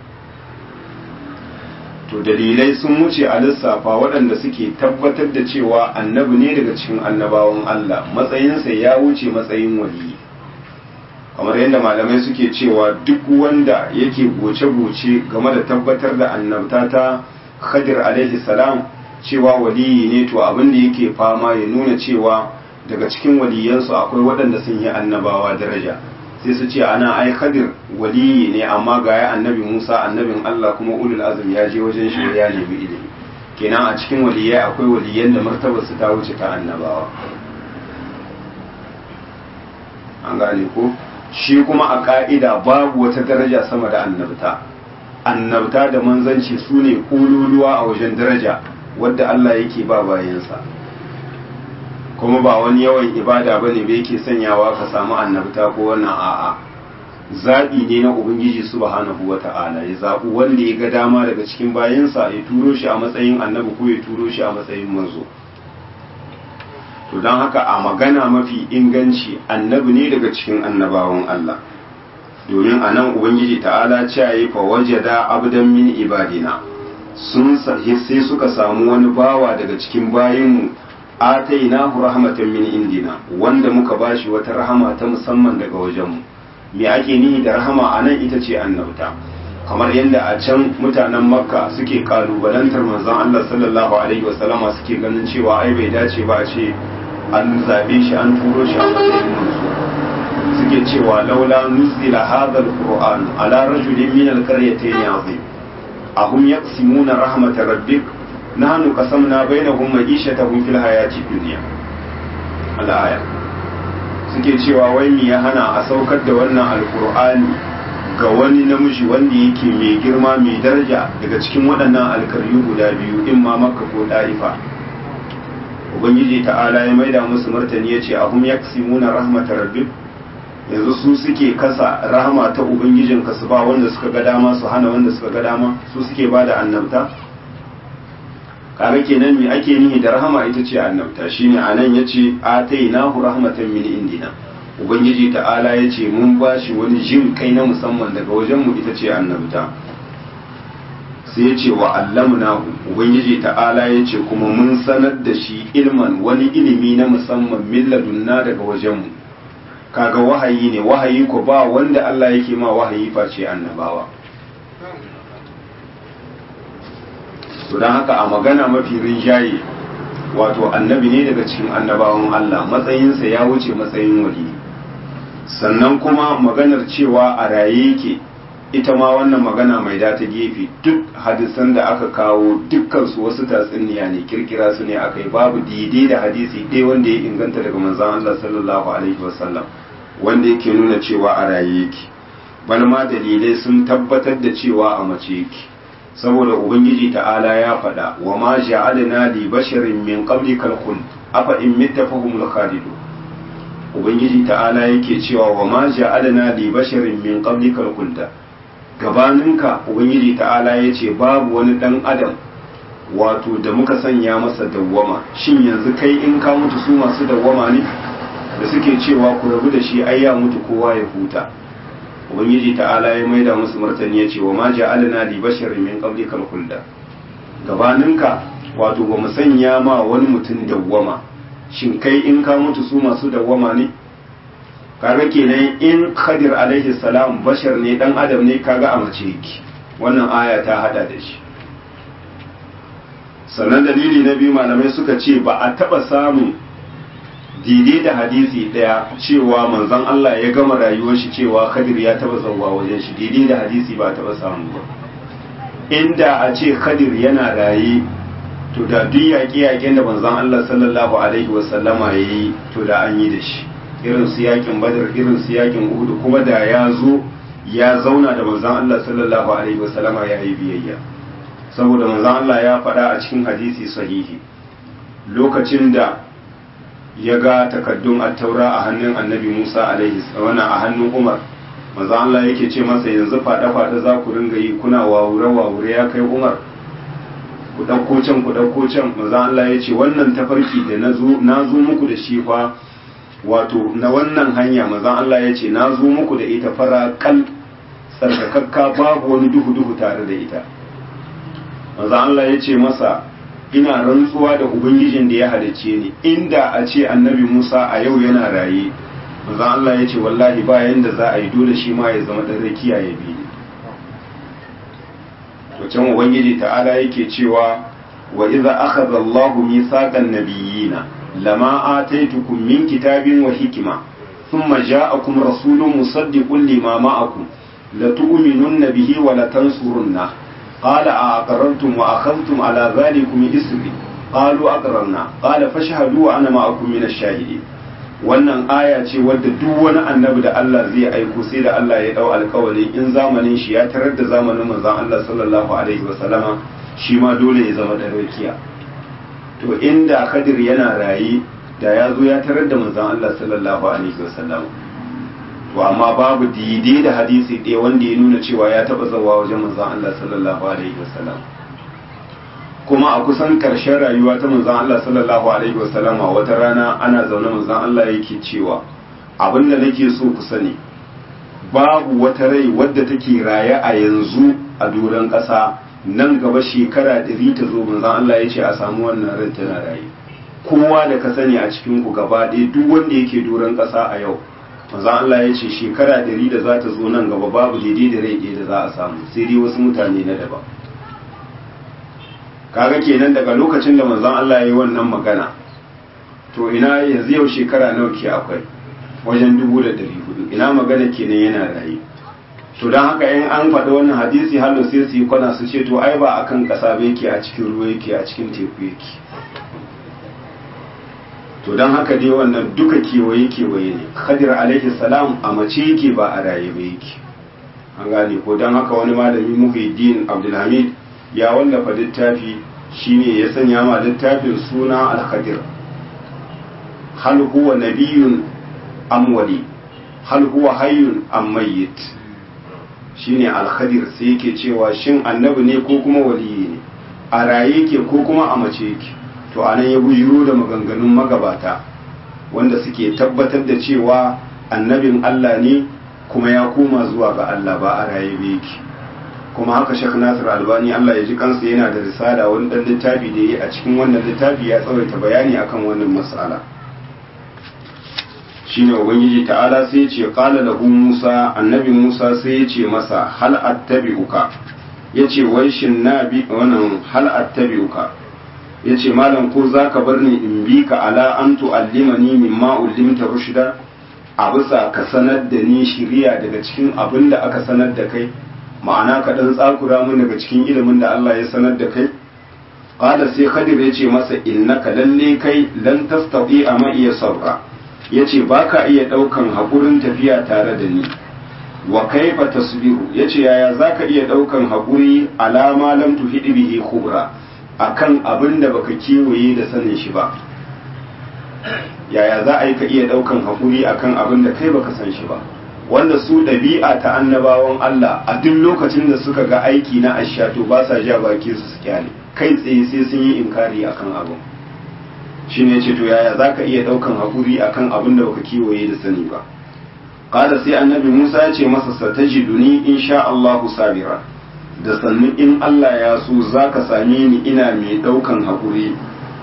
to dalilai sun wuce a lissafa waɗanda suke tabbatar da cewa annabi ne daga cikin annabawan Allah matsayinsa ya wuce matsayin waliyi kamar yadda malamai suke cewa duk wanda yake goce-goce game da tabbatar da annabta ta khadir alaihi salam cewa waliyi ne to abin da yake fama ya nuna cewa daga cikin waliyansu akwai waɗanda sun yi annabawa daraja sai su ce ana ai khadir waliyi ne amma ga ya annabi musa annabin allah kuma ulul azum ya je wajen shi ya nemi ilimi kenan a cikin waliyai akwai waliyan da martabarsu ta wuce ta annabawa an gane ko shi kuma a ka'ida babu wata daraja sama da annabta annabta da manzanci su ne ƙululuwa a wajen daraja wadda Allah yake ba bayansa kuma ba wani yawan ibada ba ne yake sanyawa ka samu annabta ko wannan a'a zaɓi ne na ubangiji subhanahu wa ta'ala ya zaɓi wanda ya ga dama daga cikin bayansa ya turo shi a matsayin annabi ko ya turo shi a matsayin manzo to don haka a magana mafi inganci annabi ne daga cikin annabawan Allah domin a nan ubangiji ta'ala ce fa wajada abdan min ibadina sun sai suka samu wani bawa daga cikin bayinmu atainahu rahmatan min indina wanda muka bashi wata rahama ta musamman daga wajenmu me ake nihi da rahama a nan ita ce annabta kamar yadda a can mutanen makka suke kalubalantar manzon Allah sallallahu alaihi wasallama suke ganin cewa ai bai dace ba a ce an zabe shi an turo shi a matsayin manzo suke cewa laula nuzila hadha alquran ala rajulin min alqaryatayn azim ahum yaqsimuna rahmatar rabbik nahnu qasamna bainahum ma'ishatahum fil hayati dunya al-aya suke cewa wai me ya hana a saukar da wannan alqur'ani ga wani namiji wanda yake mai girma mai daraja daga cikin waɗannan alkaryu guda biyu in ma makka ko ɗarifa ubangiji ta'ala ya maida musu martani ya ce ahum yaksimuna rahmatar rabbik yanzu su suke kasa rahama ta ubangijin su ba wanda suka ga dama su hana wanda suka ga dama su suke ba da annabta kaga kenan me ake nihi da rahama ita ce annabta shine anan yace atainahu rahmatan min indina ubangiji ta'ala yace mun bashi wani jin kai na musamman daga wajen mu ita ce annabta sai ya ce wa allamnahu ubangiji ta'ala ya ce kuma mun sanar da shi ilman wani ilimi na musamman milladunna daga wajenmu kaga wahayi ne wahayi ko ba wanda Allah yake ma wahayi face annabawa to don haka a magana mafi rinjaye wato annabi ne daga cikin annabawan Allah matsayinsa ya wuce matsayin wali sannan kuma maganar cewa a raye yake ita ma wannan magana mai da ta gefe duk hadisan da aka kawo dukkan su wasu tatsuniya ne kirkira su ne akai babu daidai da hadisi ɗaya wanda ya inganta daga manzon Allah sallallahu alaihi wasallam wanda yake nuna cewa a raye yake bal ma dalilai sun tabbatar da cewa a mace yake saboda ubangiji ta'ala ya faɗa wa ma ja'alna li basharin min qablikal khuld afa in mitta fahumul khalidun ubangiji ta'ala yake cewa wa ma ja'alna li basharin min qablikal khuld gabaninka ubangiji ta'ala yace babu wani dan adam wato da muka sanya masa dawwama shin yanzu kai in ka mutu su masu dawwama ne da suke cewa ku rabu da shi ai ya mutu kowa ya huta ubangiji ta'ala ya maida musu martani ya ce wa ma ja'alna li basharin min qablikal khulda gabaninka wato ba mu sanya ma wani mutum dawwama shin kai in ka mutu su masu dawwama ne kaga kenan in khadir alaihi salam bashar ne dan adam ne kaga a mace yake wannan aya ta hada da shi sannan dalili na biyu malamai suka ce ba a taba samun daidai da hadisi daya cewa manzon Allah ya gama rayuwar shi cewa Khadir ya taba zawwa wajen shi daidai da hadisi ba taba samu ba inda a ce Khadir yana raye to da duk yaƙe-yaƙen da manzon Allah sallallahu alaihi wasallama ya yi to da an yi da shi irin su yaƙin Badar irin su yaƙin Uhud kuma da ya zo ya zauna da manzon Allah sallallahu alaihi wasallama ya yi biyayya saboda manzon Allah ya faɗa a cikin hadisi sahihi lokacin da ya ga takaddun attaura a hannun annabi Musa alaihi wannan a hannun Umar manzo Allah yake ce masa yanzu fada fada za ku ringa yi kuna wawure wawure ya kai Umar ku dauko can ku dauko can manzo Allah ya ce wannan tafarki da nazo nazo muku da shi fa wato na wannan hanya manzo Allah ya ce nazo muku da ita fara kal tsarkakakka babu wani duhu duhu tare da ita manzo Allah ya ce masa ina rantsuwa da ubangijin da ya halicce ni inda a ce annabi Musa a yau yana raye manzo Allah ya ce wallahi ba yanda za a yi dole shi ma ya zama dan rakiya ya bi ni to can ubangiji ta'ala yake cewa wa idza akhadha Allahu mithaqan nabiyina lama ataitukum min kitabin wa hikma thumma ja'akum rasulun musaddiqun lima ma'akum latu'minunna bihi wa latansurunna قال أأقررتم وأخذتم على ذلكم إسري قالوا أقررنا قال فاشهدوا وأنا معكم من الشاهدين wannan aya ce wadda duk wani annabi da Allah zai aiko sai da Allah ya dau alkawari in zamanin shi ya tarar da zamanin manzon Allah sallallahu alaihi wasallama shi ma dole ya zama dan rakiya to inda Khadir yana rayi da ya zo ya tarar da manzon Allah sallallahu alaihi wasallama to amma babu daidai da hadisi ɗaya wanda ya nuna cewa ya taɓa zawa wajen manzon Allah sallallahu alaihi wasallam kuma a kusan ƙarshen rayuwa ta manzon Allah sallallahu alaihi wasallam a wata rana ana zaune manzon Allah yake cewa abin da nake so ku sani babu wata rai wadda take raye a yanzu a doron ƙasa nan gaba shekara ɗari ta zo manzon Allah ya ce a samu wannan rai tana raye kowa da ka sani a cikin ku gaba ɗaya duk wanda yake doron ƙasa a yau manzon Allah ya ce shekara ɗari da za ta zo nan gaba babu daidai da rai ɗaya da za a samu sai dai wasu mutane na daban kaga kenan daga lokacin da manzon Allah ya yi wannan magana to ina yanzu yau shekara nawa ke akwai wajen dubu da ɗari hudu ina magana kenan yana raye to don haka in an faɗi wannan hadisi hallo sai su yi kwana su ce to ai ba akan ƙasa ba yake a cikin ruwa yake a cikin teku yake to don haka dai wannan duka kewaye kewaye ne khadir alaihi salam a mace yake ba a raye ba yake an gane ko don haka wani malami muhiddin abdulhamid ya wallafa littafi shine ya sanya ma littafin suna al-khadir hal huwa nabiyun am wali hal huwa hayyun am mayyit shine al-khadir sai yake cewa shin annabi ne ko kuma waliyi ne a raye yake ko kuma a mace yake to anan ya bujiro da maganganun magabata wanda suke tabbatar da cewa annabin Allah ne kuma ya koma zuwa ga Allah ba a raye ba yake kuma haka Sheikh Nasir Albani Allah ya ji kansa yana da risala wani dan littafi da yi a cikin wannan littafi ya tsawaita bayani akan wannan mas'ala shine ubangiji ta'ala sai ya ce qala lahu Musa annabi Musa sai ya ce masa hal attabi'uka yace wai shin nabi wannan hal attabi'uka yace malam ko zaka bar ni in bi ka ala an tu'allimani mimma ullimta rushda a bisa ka sanar da ni shiriya daga cikin abin da aka sanar da kai ma'ana ka dan tsakura mun daga cikin ilimin da Allah ya sanar da kai qala sai khadir ya ce masa innaka lalle kai lan tastati ama iya sabra yace baka iya daukan hakurin tafiya tare da ni wa kaifa tasbiru yace yaya zaka iya daukan hakuri alama lam tuhidi bihi khubra akan abin da baka kiwaye da sanin shi ba yaya za a yi ka iya daukan hakuri akan abin da kai baka san shi ba wanda su ɗabi'a ta annabawan Allah a duk lokacin da suka ga aiki na ashato ba sa ja baki su su kyale kai tsaye sai sun yi inkari akan abin shi ne ce to yaya za ka iya ɗaukan haƙuri akan abin da baka kiwaye da sani ba ƙada sai annabi musa ya ce masa satajiduni in sha Allahu sabira da sannu in Allah ya so za ka same ni ina mai ɗaukan haƙuri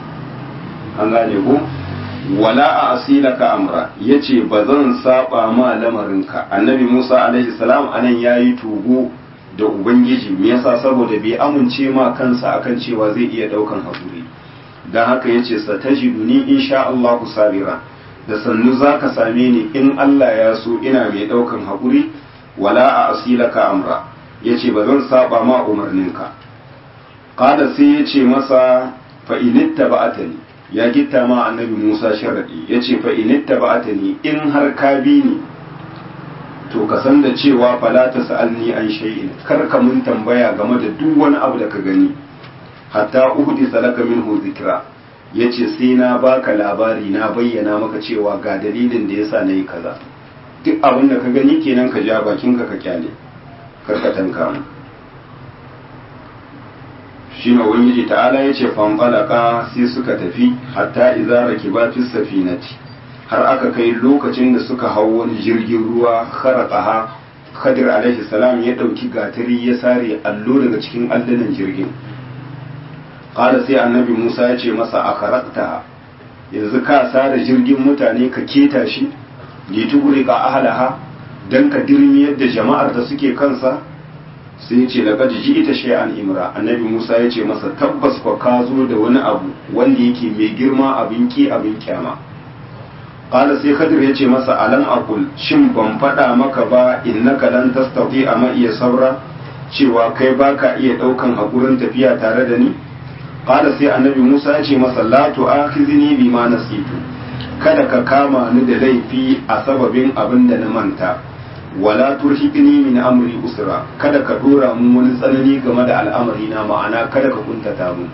an gane ko wala a asilaka amra yace ba zan saba ma lamarinka annabi Musa alaihi salam anan yayi tugu da ubangiji me yasa saboda bai amince ma kansa akan cewa zai iya daukan hakuri dan haka yace satajiduni insha Allah sabira da sannu zaka same ni in Allah ya so ina mai daukan hakuri wala a asilaka amra yace ba zan saba ma umarninka qala sai yace masa fa initta ba'atani ya gitta ma annabi Musa sharadi ya ce fa initta ba'atani in har ka bi ni to ka san da cewa fala ta sa'alni an shay'in kar ka mun tambaya game da duk wani abu da ka gani hatta uhdi salaka minhu zikra yace sai na baka labari na bayyana maka cewa ga dalilin da yasa nayi kaza duk abin da ka gani kenan ka ja bakin ka ka kyale kar ka tanka mu shi ne ubangiji ta'ala ya ce fanfalaka sai suka tafi hatta idza rakiba fi safinati har aka kai lokacin da suka hau wani jirgin ruwa kharaqaha khadir alaihi salam ya dauki gatari ya sare allo daga cikin allunan jirgin qala sai annabi Musa ya ce masa a kharaqta yanzu ka sare jirgin mutane ka keta shi li ka ahlaha dan ka dirmiyar da jama'ar da suke kansa sai ce laqad ji'ita shay'an imra annabi Musa ya ce masa tabbas kwa ka zo da wani abu wanda yake mai girma abin ki abin kyama qala sai Khadir ya ce masa alam aqul shin ban faɗa maka ba innaka lan tastati amma iya sabra cewa kai baka iya daukan hakurin tafiya tare da ni qala sai annabi Musa ya ce masa la tu'akhizni bima nasitu kada ka kama ni da laifi a sababin abin da na manta wala turhiqni min amri usra kada ka dora mun wani tsanani game da al'amari na ma'ana kada ka kuntata mu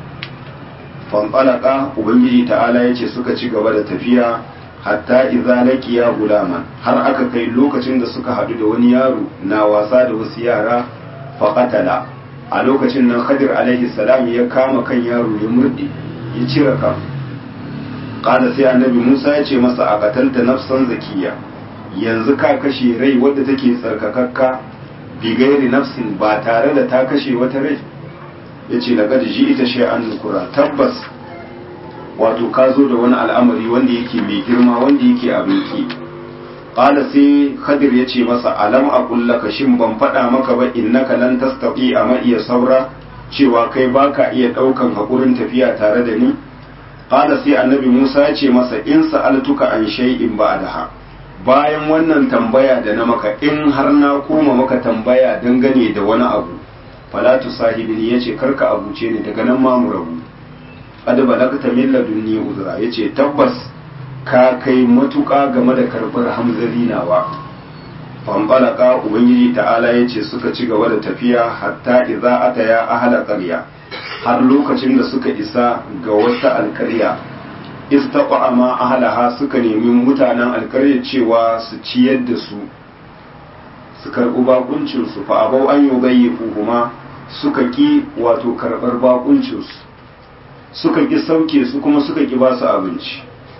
fanfalaka ubangiji ta'ala yace suka ci gaba da tafiya hatta idza laqiya gulaman har aka kai lokacin da suka hadu da wani yaro na wasa da wasu yara faqatala a lokacin nan Khadir alaihi salam ya kama kan yaro ya murde ya cire kan qala sai annabi Musa ya ce masa a qatalta nafsan zakiya yanzu ka kashe rai wadda take tsarkakakka bigairi nafsin ba tare da ta kashe wata rai ya ce daga ji ita shi an nukura tabbas wato ka zo da wani al'amari wanda yake mai girma wanda yake abinki ƙala sai khadir ya ce masa alam a kullaka shin ban faɗa maka ba innaka lan tastati a ma iya saura cewa kai baka iya ɗaukan haƙurin tafiya tare da ni ƙala sai annabi musa ya ce masa in sa'altuka an shay'in ba'daha bayan wannan tambaya da na maka in har na koma maka tambaya dangane da wani abu falatu sahibin ya ce karka abuce ni daga nan ma mu rabu qad balagta min ladunni uzra yace tabbas ka kai matuƙa game da karɓar hamzari nawa fanfalaka ubangiji ta'ala yace suka ci gaba da tafiya hatta idza ataya ahla qarya har lokacin da suka isa ga wata alkarya istaqama ahlaha suka nemi mutanen alkarya cewa su ciyar da su su karɓi bakuncin su fa abau an yubayyifu kuma suka ki wato karɓar bakuncin su suka ki sauke su kuma suka ki ba su abinci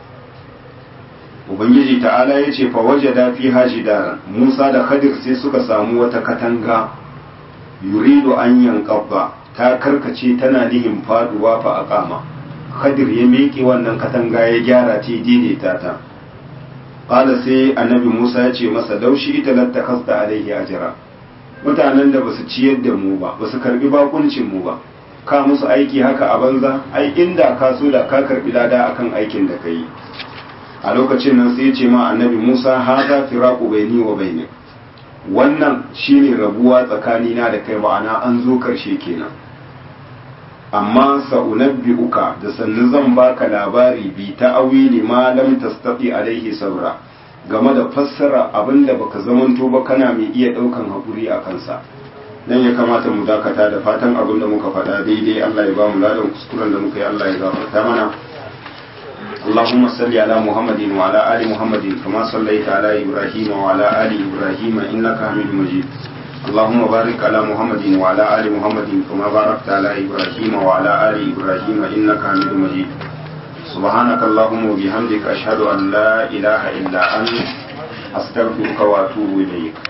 ubangiji ta'ala ya ce fa wajada fi hajidaran musa da khadir sai suka samu wata katanga yuridu an yanqabba ta karkace tana nihin faduwa fa aqama khadir ya miƙe wannan katanga ya gyara ta daidaita ta qala sai annabi Musa ya ce masa laushi ita lattakasta alaihi ajra mutanen da basu ciyar da mu ba basu karbi bakuncin mu ba ka musu aiki haka a banza ai inda ka so da ka karbi lada akan aikin da kai a lokacin nan sai ya ce ma annabi Musa haza firaqu baini wa bainik wannan shine rabuwa tsakanina da kai ma'ana an zo karshe kenan amma sa'unabbi'uka da sannu zan baka labari bi ta'awili ma lam tastati alaihi sabra game da fassara abinda baka zamanto ba kana mai iya daukan hakuri a kansa dan ya kamata mu dakata da fatan abinda muka faɗa daidai Allah ya ba mu ladan kuskuren da muka yi Allah ya gafarta mana اللهم صل على محمد وعلى آل محمد كما صليت على إبراهيم وعلى آل إبراهيم إنك حميد مجيد اللهم بارك على محمد وعلى آل محمد كما باركت على إبراهيم وعلى آل إبراهيم إنك حميد مجيد سبحانك اللهم وبحمدك أشهد أن لا إله إلا أنت أستغفرك وأتوب إليك